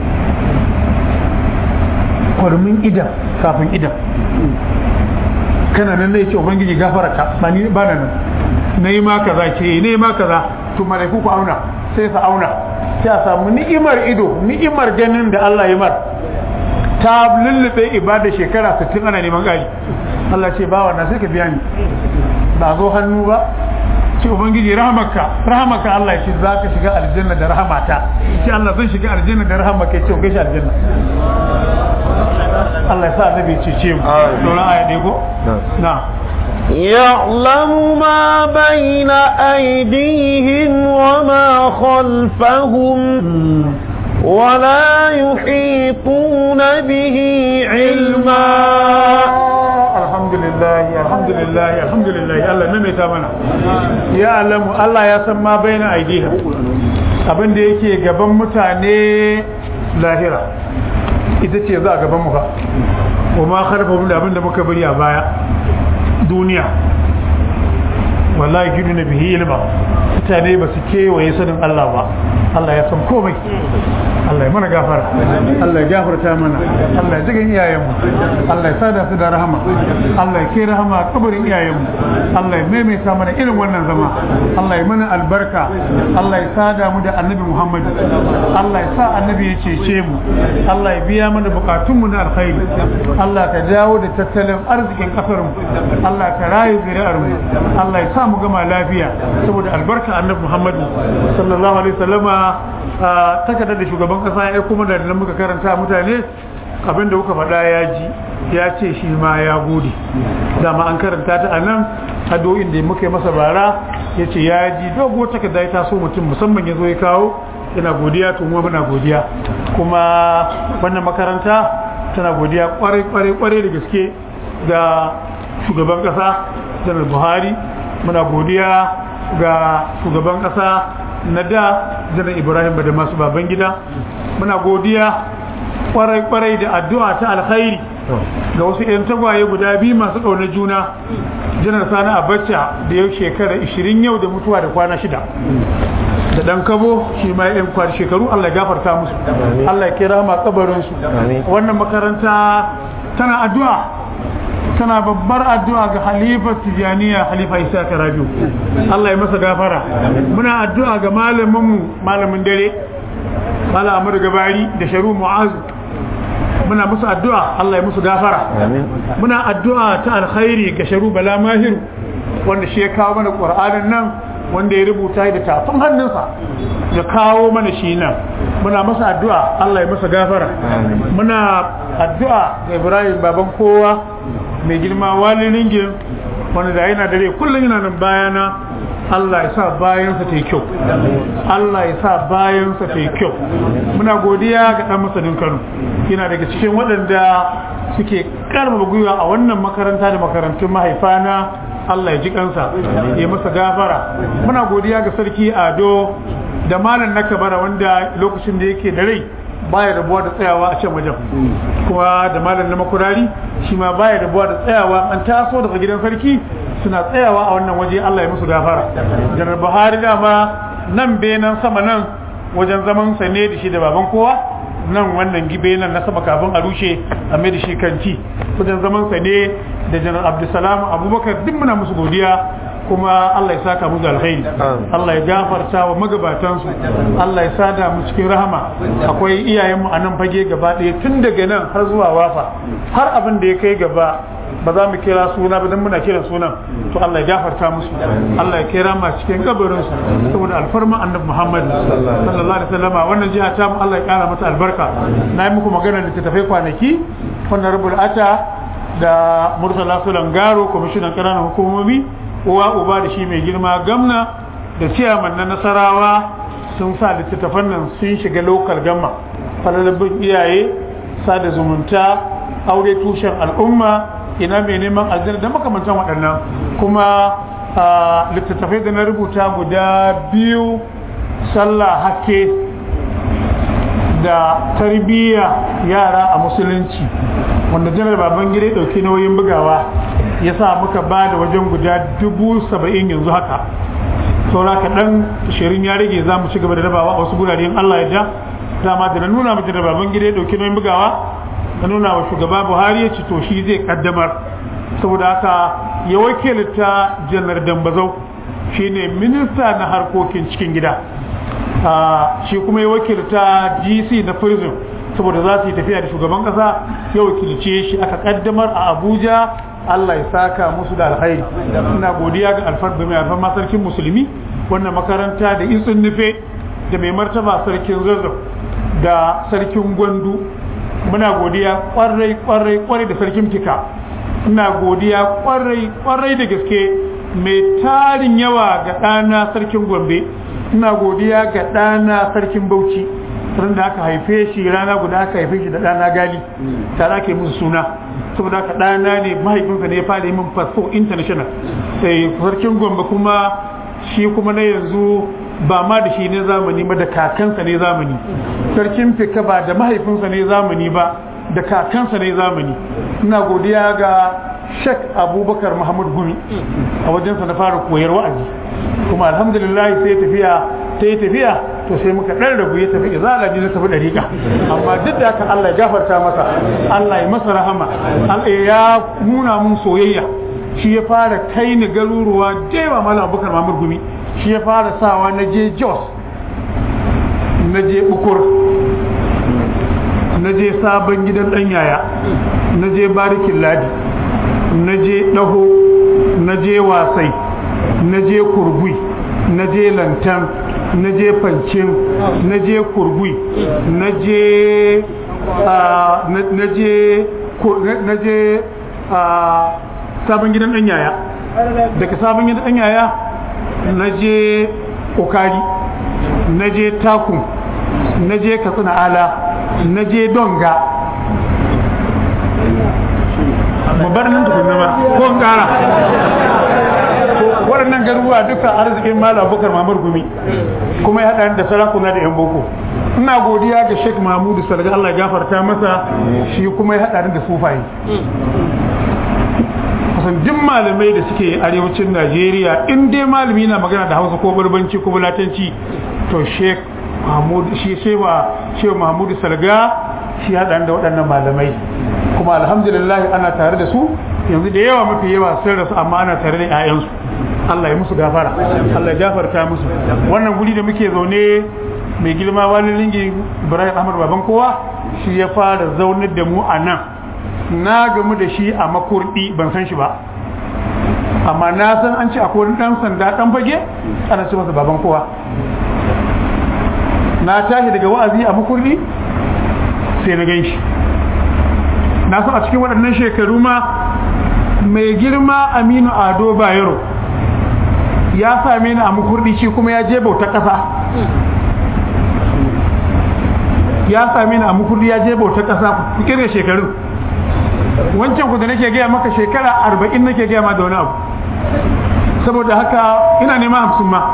kwarmin idan kafin idan kana nan ne ce ubangiji gafara ka ba ni ba nan na yi ma kaza ce ne yi ma kaza to malaiku ku auna sai sa auna sai a samu ni'imar ido ni'imar ganin da Allah ya mar ta lullube ibada shekara 60 ana neman gari Allah ce ba wannan sai ka biya ni ba zo hannu ba ce ubangiji rahamaka rahamaka Allah ya ce za ka shiga aljanna da rahamata ce Allah zan shiga aljanna da rahamaka ya ce kai shi aljanna Allah ya sa annabi ce ce mu sauran aya ne ko na يعلم ما بين أيديهم وما خلفهم ولا يحيطون به علما الحمد لله الحمد لله الحمد لله الله ne mai ta mana ya alamu Allah ya san ma baina aidiha abin da yake gaban mutane lahira ita ce za a gaban mu fa wa ma kharfahum da abin da muka bari a baya duniya wallahi gidu na bihi ilma mutane ba su kewaye sanin Allah ba Allah ya san komai Allah ya mana gafara Allah ya gafarta mana Allah ya jigan iyayenmu Allah ya sada su da rahama Allah ya kai rahama a kabarin iyayenmu Allah ya maimaita mana irin wannan zama Allah ya mana albarka Allah ya sada mu da annabi Muhammad Allah ya sa annabi ya cece mu Allah ya biya mana bukatunmu na alkhairi Allah ka dawo da tattalin arzikin kasar mu Allah ka rayu zuri'ar mu Allah ya sa mu gama lafiya saboda albarka annabi Muhammad sallallahu alaihi wasallama takardar da shugaban kasa ya kuma da nan muka karanta mutane abin da kuka faɗa ya ji ya ce shi ma ya gode dama an karanta ta a nan addu'o'in da muka yi masa bara ya ce ya ji dogo takarda ya taso mutum musamman ya zo ya kawo yana godiya to mu muna godiya kuma wannan makaranta tana godiya kwarai kwarai kwarai da gaske ga shugaban kasa janar buhari muna godiya ga shugaban kasa na da janar ibrahim da masu baban gida muna godiya kwarai-kwarai da addu'a ta alkhairi ga wasu 'yan tagwaye guda biyu masu ƙaunar juna janar sani abacha da yau shekara 20 yau da mutuwa da kwana shida da dan kabo shi ma yan kwar shekaru Allah ya gafarta musu Allah ya kira ma kabarin su wannan makaranta tana addu'a tana babbar addu'a ga halifa tijaniya halifa isa karabiu Allah ya masa gafara muna addu'a ga malaminmu malamin dare mala amur gabari da sharu mu'azu muna musu addu'a Allah ya musu gafara muna addu'a ta alkhairi ga sharu bala mahiru wanda shi ya kawo mana qur'anin nan wanda ya rubuta da tafin hannunsa ya kawo mana shi nan muna masa addu'a Allah ya masa gafara muna addu'a ga Ibrahim baban kowa mai girma wali ringin wanda da yana dare kullum yana nan bayana Allah ya sa bayansa ta yi kyau Allah ya sa bayansa ta yi kyau muna godiya ga dan masanin Kano yana daga cikin waɗanda suke karfafa gwiwa a wannan makaranta da makarantun mahaifana Allah ya ji kansa ya masa gafara muna godiya ga sarki Ado da malam na kabara wanda lokacin da yake da rai baya rabuwa da tsayawa a can wajen kuma da malam na makurari shi ma baya rabuwa da tsayawa an taso daga gidan sarki suna tsayawa a wannan waje Allah ya musu gafara janar Buhari dama nan benan sama nan wajen zaman sa ne da shi da baban kowa nan wannan gibe nan na sama kafin a rushe a mai da shi kanti wajen zaman sa ne da janar Abdulsalam Abubakar duk muna musu godiya kuma Allah ya saka musu alkhairi Allah ya gafarta wa magabatansu Allah ya sada mu cikin rahama akwai iyayenmu a nan fage gaba ɗaya tun daga nan har zuwa wafa har abin da ya kai gaba ba za mu kira suna ba dan muna kiran sunan to Allah ya gafarta musu Allah ya kira ma cikin kabarin su saboda alfarma annabi Muhammad sallallahu alaihi wasallam wannan jiha ta mu Allah ya kara mata albarka na yi muku magana da tafai kwanaki wannan rubul ata da Murtala Sulangaro kwamishinan ƙananan hukumomi uwa uba da shi mai girma gamna da ciyaman na nasarawa sun sa littattafan nan sun shiga lokal gamma falalabin iyaye sada zumunta aure tushen al'umma ina mai neman aljanna da makamantan waɗannan kuma littattafai da na rubuta guda biyu sallah hakke da tarbiyya yara a musulunci wanda janar baban gida ɗauki nauyin bugawa ya sa muka ba da wajen guda dubu saba'in yanzu haka saura kaɗan shirin ya rage za mu ci gaba da rabawa a wasu gurare in Allah ya ja dama da na nuna mace da baban gida ya ɗauki nauyin bugawa na nuna wa shugaba buhari ya ci to shi zai kaddamar saboda haka ya wakilta janar dambazau shine minista na harkokin cikin gida shi kuma ya wakilta gc na prison saboda za su yi tafiya da shugaban kasa ya wakilce shi aka kaddamar a abuja Allah ya saka musu da alkhairi ina godiya ga alfarba mai alfarma sarkin musulmi wannan makaranta da isin nufe da mai martaba sarkin zazzau da sarkin gwandu muna godiya kwarai kwarai kwarai da sarkin fika ina godiya kwarai kwarai da gaske mai tarin yawa ga ɗana sarkin gombe ina godiya ga ɗana sarkin bauchi ran da aka haife shi rana guda aka haife shi da ɗana gali tare ake musu suna saboda haka ɗana ne mahaifinsa ne ya fara yi min fasfo international sai sarkin gombe kuma shi kuma na yanzu ba ma da shi ne zamani ba da kakansa ne zamani sarkin fika ba da mahaifinsa ne zamani ba da kakansa ne zamani ina godiya ga shek abubakar muhammad gumi a wajensa na fara koyar wa'azi kuma alhamdulillah sai tafiya ta yi tafiya to sai muka ɗan rabu ya tafi izala ne na tafi ɗariƙa amma duk da haka Allah ya gafarta masa Allah ya masa rahama Allah ya nuna mun soyayya shi ya fara kai ni garuruwa jewa malam abubakar mamur gumi shi ya fara sawa na je jos na je bukur na je sabon gidan ɗan yaya na je barikin ladi na je ɗaho na je wasai na je kurgui na je lantan na je fancin na je kurgui na je na je na je sabon gidan ɗan yaya daga sabon gidan ɗan yaya na je kokari na je takun na je katsina ala na je donga mu bar nan tukunna ba ko kara waɗannan garuruwa duka arzikin malam abubakar mamar gumi kuma ya haɗa da sarakuna da yan boko ina godiya ga sheikh mahmudu sarga allah ya gafarta masa shi kuma ya haɗa da sufaye kusan duk malamai da suke arewacin najeriya in dai malami na magana da hausa ko barbanci ko bulatanci to sheikh mahmud shi sheikh mahmudu salga shi haɗa da waɗannan malamai kuma alhamdulillah ana tare da su yanzu da yawa mafi yawa sun rasu amma ana tare da 'ya'yansu Allah ya musu gafara Allah ya gafarta musu wannan guri da muke zaune mai girma wani lingi Ibrahim Ahmad baban kowa shi ya fara zaunar da mu a nan na gamu da shi a makurdi ban san shi ba amma na san an ce akwai wani dan sanda dan fage ana ce masa baban kowa na tashi daga wa'azi a makurdi sai na gan shi na so a cikin waɗannan shekaru ma mai girma aminu ado bayero ya same ni a makurdi shi kuma ya je bauta ƙasa ya same ni a makurdi ya je bauta ƙasa kirga shekaru wancan ku da nake gaya maka shekara arba'in nake gaya ma da wani abu saboda haka ina neman hamsin ma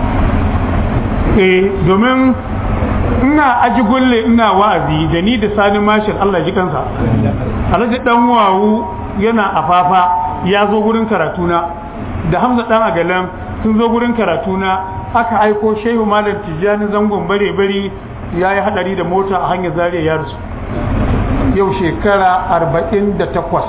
eh domin ina aji gulle ina wa'azi da ni da sani mashin Allah ji kansa alhaji dan wawu yana afafa ya zo gurin karatuna da hamza dan agalan sun zo gurin karatuna aka aiko shehu malam tijjani zangon bare bari ya yi hadari da mota a hanyar zariya ya rasu yau shekara arba'in da takwas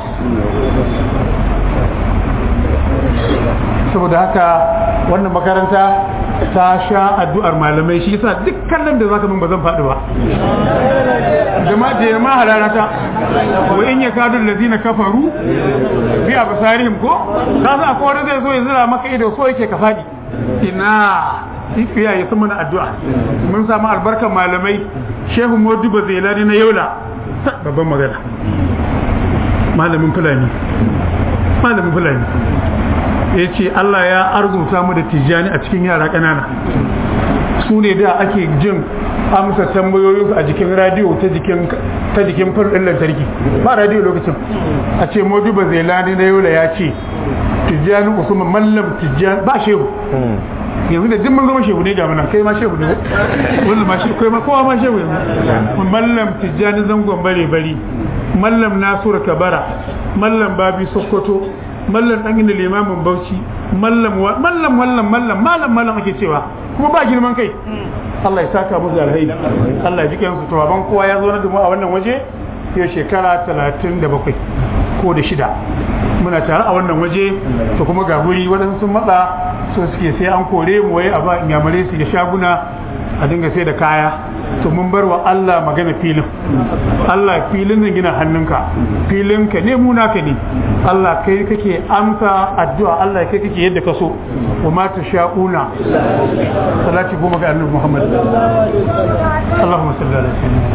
saboda haka wannan makaranta ta sha addu'ar malamai shi yasa duk kallon da zaka min ba zan faɗi ba jama'a da jama'a halarata wa in yakadu allazina kafaru bi absarihim ko ka sa ko wanda zai zo ya zira maka ido so yake ka faɗi ina ifiya ya sama na addu'a mun samu albarkar malamai shehu modibo zelani na yaula babban magana malamin fulani malamin fulani ya ce Allah ya arzuta mu da tijjani a cikin yara ƙanana su ne da ake jin amsa tambayoyinsu a jikin radiyo ta jikin ta jikin fulɗin lantarki ba radiyo lokacin a ce modibo zelani na yola ya ce tijjani usman mallam tijjani ba shehu yanzu da dimmin zama shehu ne ga mana kai ma shehu ne wanda ma shehu kai ma kowa ma shehu yanzu mallam tijjani zangon bare bari mallam nasura kabara mallam babi sokoto mallam dan inda limamin bauchi mallam mallam mallam mallam mallam mallam ake cewa kuma ba girman kai Allah ya saka musu alheri Allah ya ji kansu to ban kowa ya zo na dumu a wannan waje yau shekara 37 ko da shida muna tare a wannan waje to kuma ga guri waɗansu sun matsa so suke sai an kore mu waye a ba ingamare su da shaguna a dinga sai da kaya to mun bar wa Allah magana filin Allah filin zan gina hannunka filin ka ne mu naka ne Allah kai kake amsa addu'a Allah kai kake yadda ka so wa ma sha'una salati goma ga annabi Muhammad Allahumma salli ala sayyidina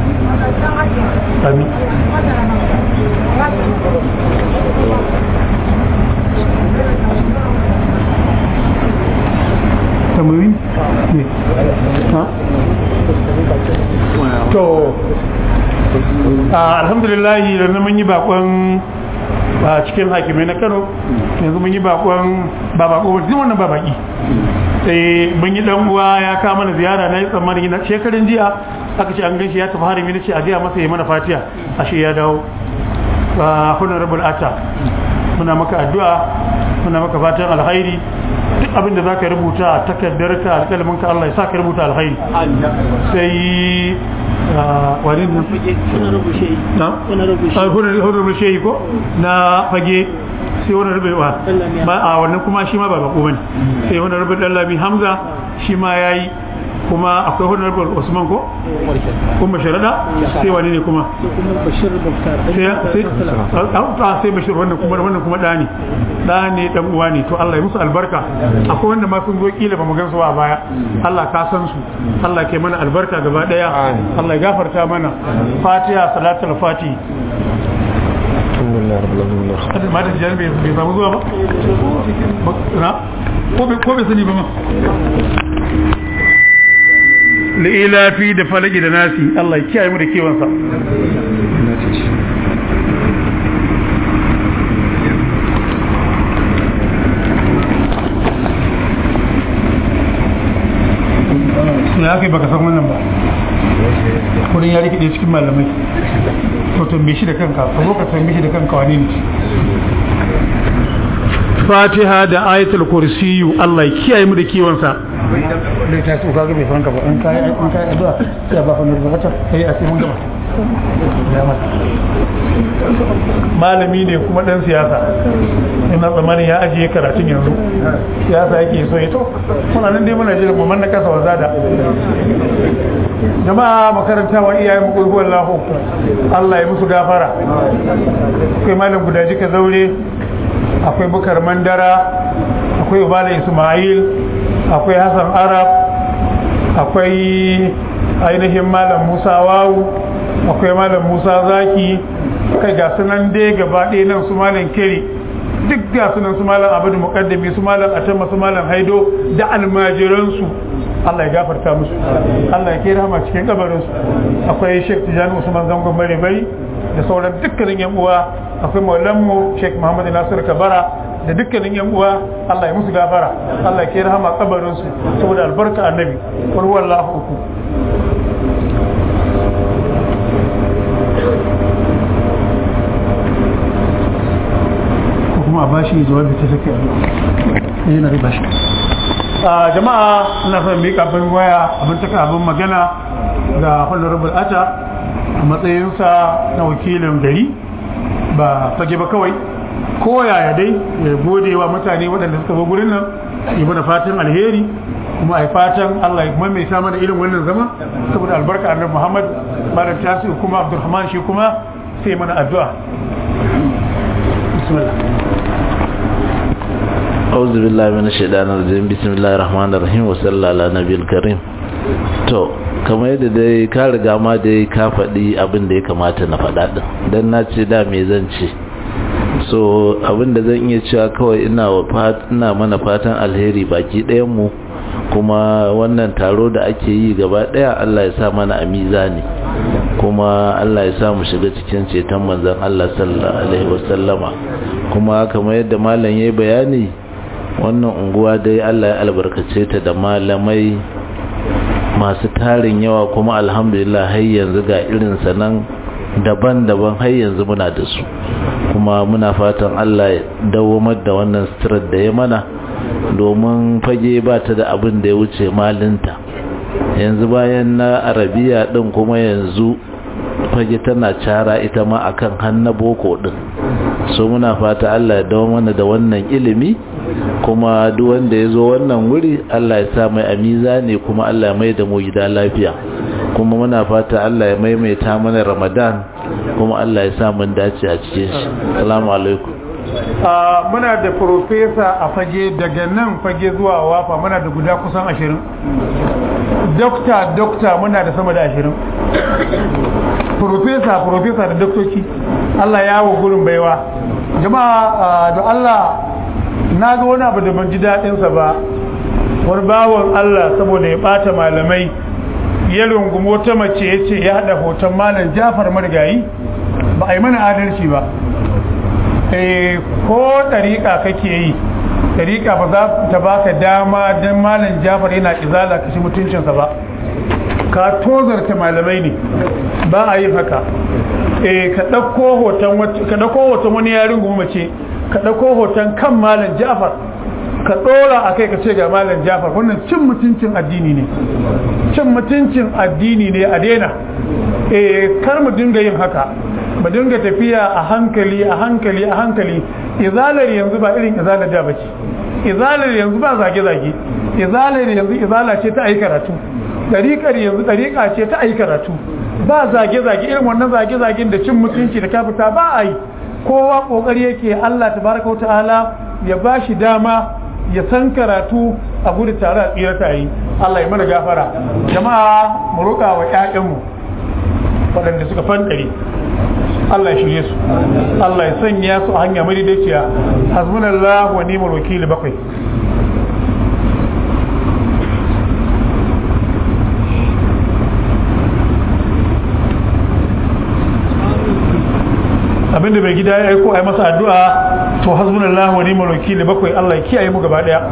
amin tambayoyi ne ha to alhamdulillah da mun yi bakon a cikin hakimai na kano yanzu mun yi bakon ba bako ba wannan ba baki sai mun yi dan uwa ya kawo mana ziyara na yi tsammanin na shekarun jiya aka ce an ganshi ya tafi harami na ce a gaya masa ya mana fatiya ashe ya dawo ba honorable ata muna maka addu'a muna maka fatan alkhairi duk abinda za ka rubuta a takardar ka alƙalamin ka Allah ya sa ka rubuta alkhairi sai wani na honorable shehi ko na fage sai wani rubewa ba a wannan kuma shi ma ba bako bane sai wani rube dallami hamza shi ma yayi kuma akwai honorable usman ko kuma sharada sai wani ne kuma sai bashir wannan kuma wannan kuma da ne da ne dan uwa ne to Allah ya musu albarka akwai wanda ma sun zo kila ba mu gan su ba baya Allah ka san su Allah ke mana albarka gaba daya Allah ya gafarta mana fatiha salatul fati alhamdulillah rabbil alamin ma da jan bai samu zuwa ba na ko bai sani ba ma li'ilafi da falaki da nasi Allah ya kiyaye mu da kewansa ya kai baka san wannan ba kudin ya rikide cikin malamai to tambaye shi da kanka ka zo ka tambaye shi da kanka wani ne fatiha da ayatul kursiyu Allah ya kiyaye mu da kiwonsa da ta so kaga bai fanka ba an kai an kai addu'a sai ba fa nurba ta sai a sai mun gaba malami ne kuma dan siyasa ina tsammanin ya ajiye karatun yanzu siyasa yake so ya to muna nan dai muna jira mu manna kasa wazada jama'a makaranta wa iyayen mu kulhu wallahu Allah ya musu gafara kai malam gudaji ka zaure akwai bukar mandara akwai ubala ismail akwai hassan arab akwai ainihin malam musa wawu akwai malam musa zaki kai ga sunan dai gaba ɗaya nan su malam kere duk ga sunan su malam abin muqaddami su malam atamma su malam haido da almajiransu Allah ya gafarta musu Allah ya kera rahama cikin kabarinsu akwai Sheikh Tijani Usman Zangon Bare Bai da sauran dukkanin yan uwa akwai maulanmu Sheikh Muhammad Nasir Kabara da dukkanin yan uwa Allah ya musu gafara Allah ya kera rahama kabarinsu saboda albarka annabi wal wallahu uku kuma a bashi jawabi ta take addu'a yana da bashi a jama'a ina son mika abin waya abin taka abin magana ga honorable ata a matsayinsa na wakilin gari ba fage ba kawai ko yaya dai ya gode wa mutane waɗanda suka zo gurin nan yi mana fatan alheri kuma a fatan Allah ya maimaita mana irin wannan zama saboda albarka annabi Muhammad malam tasi kuma Abdulrahman shi kuma sai mana addu'a bismillah أعوذ بالله من الشيطان الرجيم بسم الله الرحمن الرحيم وصلى الله على نبي الكريم to kamar yadda dai ka riga ma dai ka faɗi abin da ya kamata na faɗa ɗin don na ce da me zan ce so abin da zan iya cewa kawai ina ina mana fatan alheri baki ɗayan mu kuma wannan taro da ake yi gaba ɗaya Allah ya sa mana a mizani kuma Allah ya sa mu shiga cikin ceton manzon Allah sallallahu alaihi wasallama kuma kamar yadda malam yayi bayani wannan unguwa dai Allah ya albarkace ta da malamai masu tarin yawa kuma alhamdulillah har yanzu ga irin sanan daban-daban har yanzu muna da su kuma muna fatan Allah ya dawamar da wannan sitirar da ya mana domin fage ba ta da abin da ya wuce malinta yanzu bayan na arabiya din kuma yanzu fage tana cara ita ma akan hannu boko din so muna fata Allah ya dawo mana da wannan ilimi kuma duk wanda ya zo wannan wuri Allah ya sa mai amiza ne kuma Allah ya mai da mu gida lafiya kuma muna fata Allah ya maimaita mana Ramadan kuma Allah ya sa mun dace a cikin shi assalamu alaikum muna da profesa a fage daga nan fage zuwa wafa muna da guda kusan ashirin dokta dokta muna da sama da ashirin profesa profesa da doktoci Allah ya wa gurin baiwa jama'a da Allah na ga wani abu da ban ji daɗinsa ba wani bawan Allah saboda ya ɓata malamai ya rungumi wata mace ya ce ya haɗa hoton malam jafar marigayi ba a yi mana adalci ba ko ɗariƙa kake yi ɗariƙa ba za ta baka dama don malam jafar yana izala kashi mutuncinsa ba ka tozarta malamai ne ba a yin haka ka ɗauko hoton wani yarin mace ka ɗauko hoton kan malam jafar ka ɗora a kai ka ce ga malam jafar wannan cin mutuncin addini ne cin mutuncin addini ne a daina kar mu dinga yin haka mu dinga tafiya a hankali a hankali a hankali izalar yanzu ba irin izalar da bace izalar yanzu ba zage-zage izalar yanzu izala ce ta ayi karatu dariƙar yanzu dariƙa ce ta ayi karatu ba zage-zage irin wannan zage-zagen da cin mutunci da kafita ba a yi kowa kokari yake Allah tabaraka wa ta'ala ya bashi dama ya san karatu a gudu tare a tsira ta yi Allah ya mana gafara jama'a mu roƙa wa ƴaƴanmu waɗanda suka fandare Allah ya shirye su Allah ya sanya su a hanya madaidaiciya hasbunallahu wa ni'mal wakil bakwai abinda bai gida ya aiko a yi masa addu'a to hasbunallahu wa ni'mal wakil bakwai Allah ya kiyaye mu gaba daya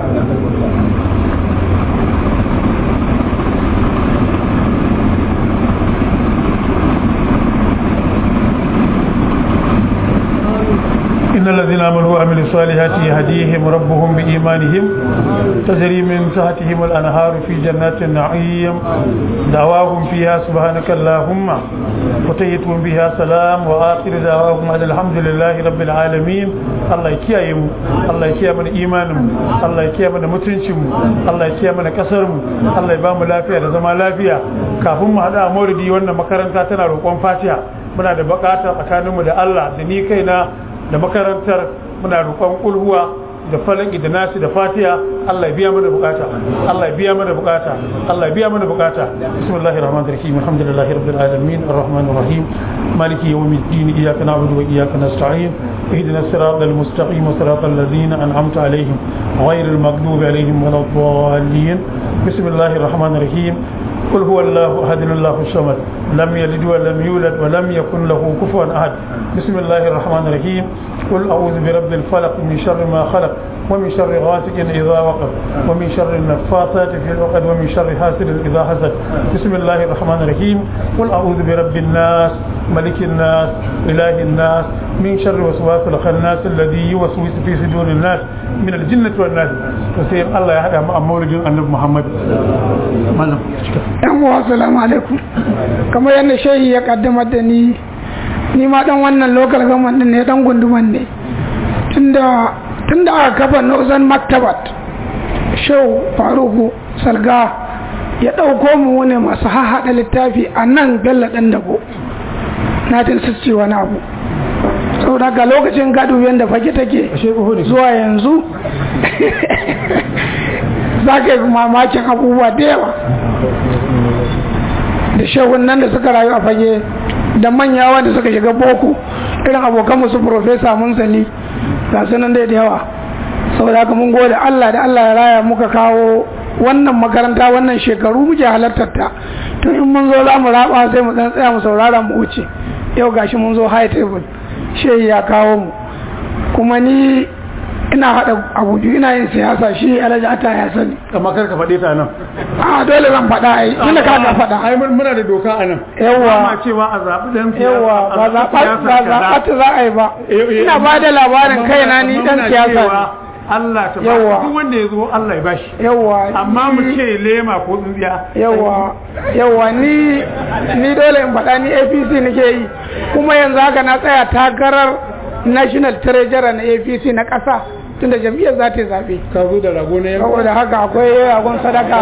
إن الذين آمنوا وعملوا الصالحات يهديهم ربهم بإيمانهم تجري من تحتهم الأنهار في جنات النعيم دعواهم فيها سبحانك اللهم وتيتهم بها سلام وآخر دعواهم أن الحمد لله رب العالمين الله يكيهم الله يكيهم من إيمانهم الله يكيهم من متنشم الله يكيهم من كسرهم الله يبام لافيا لزما لافيا كافهم هذا موردي وانا مكرنتا تنا روكوان فاتحة muna da bukata tsakaninmu da Allah da ni kaina da makarantar muna roƙon ulhuwa da falaki da nasi da fatiha Allah ya biya mana bukata Allah ya biya mana bukata Allah ya biya mana bukata bismillahir rahmanir rahim alhamdulillahi rabbil alamin arrahmanir rahim maliki yawmiddin iyyaka na'budu wa iyyaka nasta'in اهدنا الصراط المستقيم صراط الذين انعمت عليهم غير المغضوب عليهم ولا الضالين بسم الله الرحمن الرحيم قل هو الله احد الله الصمد لم يلد ولم يولد ولم يكن له كفوا احد بسم الله الرحمن الرحيم قل اعوذ برب الفلق من شر ما خلق ومن شر غاسق اذا وقب ومن شر النفاثات في العقد ومن شر حاسد اذا حسد بسم الله الرحمن الرحيم قل اعوذ برب الناس ملك الناس اله الناس من شر وسواس الخناس الذي يوسوس في صدور الناس من الجنه والناس فسير الله يهدى مع مولد النبي محمد مالهم yan uwa assalamu alaikum kamar yadda shehi ya kaddamar da ni ni ma dan wannan local government din ne dan gunduman ne tunda tunda aka kafa Northern Maktabat Shehu Faruku Salga ya ɗauko mu wani masu hahaɗa littafi a nan Bello ɗan dabo na tin sisci wani abu saboda ga lokacin gado yadda fage take zuwa yanzu za ka yi mamakin abubuwa da yawa da shehun nan da suka rayu a fage da manya wanda suka shiga boko irin abokan su profesa munsali ga sunan dai da yawa saboda haka mun gode Allah da Allah ya raya muka kawo wannan makaranta wannan shekaru muke halartar ta to in mun zo za mu raba sai mu dan tsaya mu saurara mu wuce yau gashi mun zo high table shehi ya kawo mu kuma ni ina haɗa abu biyu ina yin siyasa shi alhaji ata ya sani amma kar ka faɗe ta nan a dole zan faɗa ai tunda ka ga faɗa ai muna da doka a nan Yawwa. ma cewa a zaɓi dan siyasa yawa a ba zaɓi zaɓa siyasa ba kaza. zaɓa ta za a yi ba Eh, eh, ina ba da labarin amma kaina muna- ni amma dan muna siyasa cewa ne Allah ta Yawwa. ba duk wanda ya zo Allah ya bashi yawa amma mu ni- ce lema ko tsintsiya yawa yawa ni ni dole in faɗa ni apc nake yi kuma yanzu haka na tsaya takarar national treasurer na apc na ƙasa tunda jam'iyyar za ta yi zaɓe ka zo da rago na yanka saboda haka akwai ragon sadaka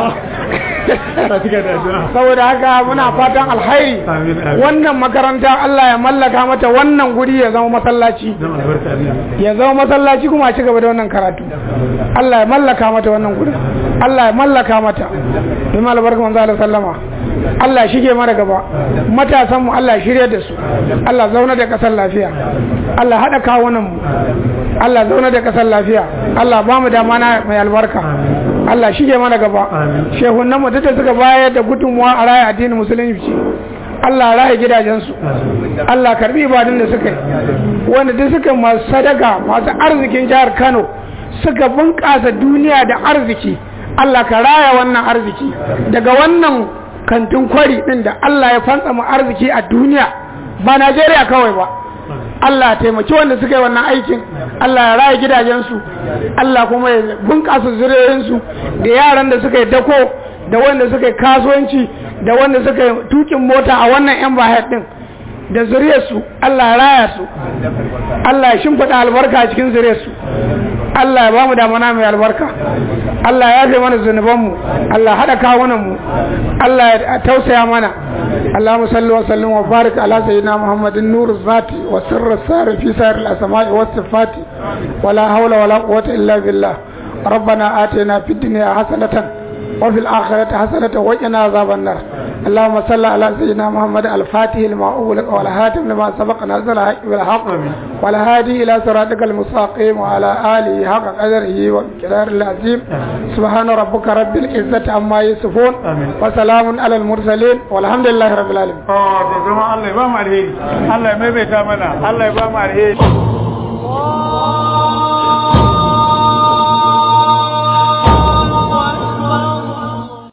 ta cika da addu'a saboda haka muna fatan alhairi Amin, amin. wannan makaranta Allah ya mallaka mata wannan guri ya zama masallaci dan albarka ne ya zama masallaci kuma a ci gaba da wannan karatu Allah ya mallaka mata wannan gurin Allah ya mallaka mata bi albarka manzo Allah sallama Allah ya shige mana gaba matasan mu Allah ya shirye da su Allah ya zauna da kasar lafiya Allah ya hada kawunan mu Allah ya zauna da kasar lafiya Allah ba mu da mana mai albarka Allah ya shige mana gaba Amin. shehunan mu duk da suka bayar da gudunmuwa a raya addinin musulunci Allah ya raya gidajensu Allah karbi ibadun da suka yi wanda duk suka masu sadaka masu arzikin jihar Kano suka bunƙasa duniya da arziki Allah ka raya wannan arziki daga wannan kantin kwari din da Allah ya fantsama arziki a duniya ba Najeriya kawai ba Allah ya taimaki wanda suka yi wannan aikin Allah ya raya gidajensu Allah kuma ya bunƙasa zuriyoyinsu da yaran da suka yi dako da wanda suka yi kasuwanci da wanda suka yi tukin mota a wannan yan bahar din da zuriyarsu Allah ya raya su Allah ya shimfiɗa albarka a cikin zuriyarsu Allah ya bamu damana mai albarka Allah ya yafe mana zunubanmu Allah haɗa kawunanmu Allah ya tausaya mana اللهم صل وسلم وبارك على سيدنا محمد النور الذاتي وسر السار في سائر الأسماء والصفات ولا حول ولا قوة إلا بالله ربنا آتنا في الدنيا حسنة وفي الآخرة حسنة وقنا عذاب النار اللهم صل على سيدنا محمد الفاتح لما أغلق والهاتم لما سبق نزل الحق بالحق والهادي إلى صراطك المستقيم وعلى آله حق قدره ومقدار العظيم سبحان ربك رب العزة عما يصفون آمين. وسلام على المرسلين والحمد لله رب العالمين Oh, da zama Allah ya ba mu alheri Allah ya maimaita mana Allah ya ba mu alheri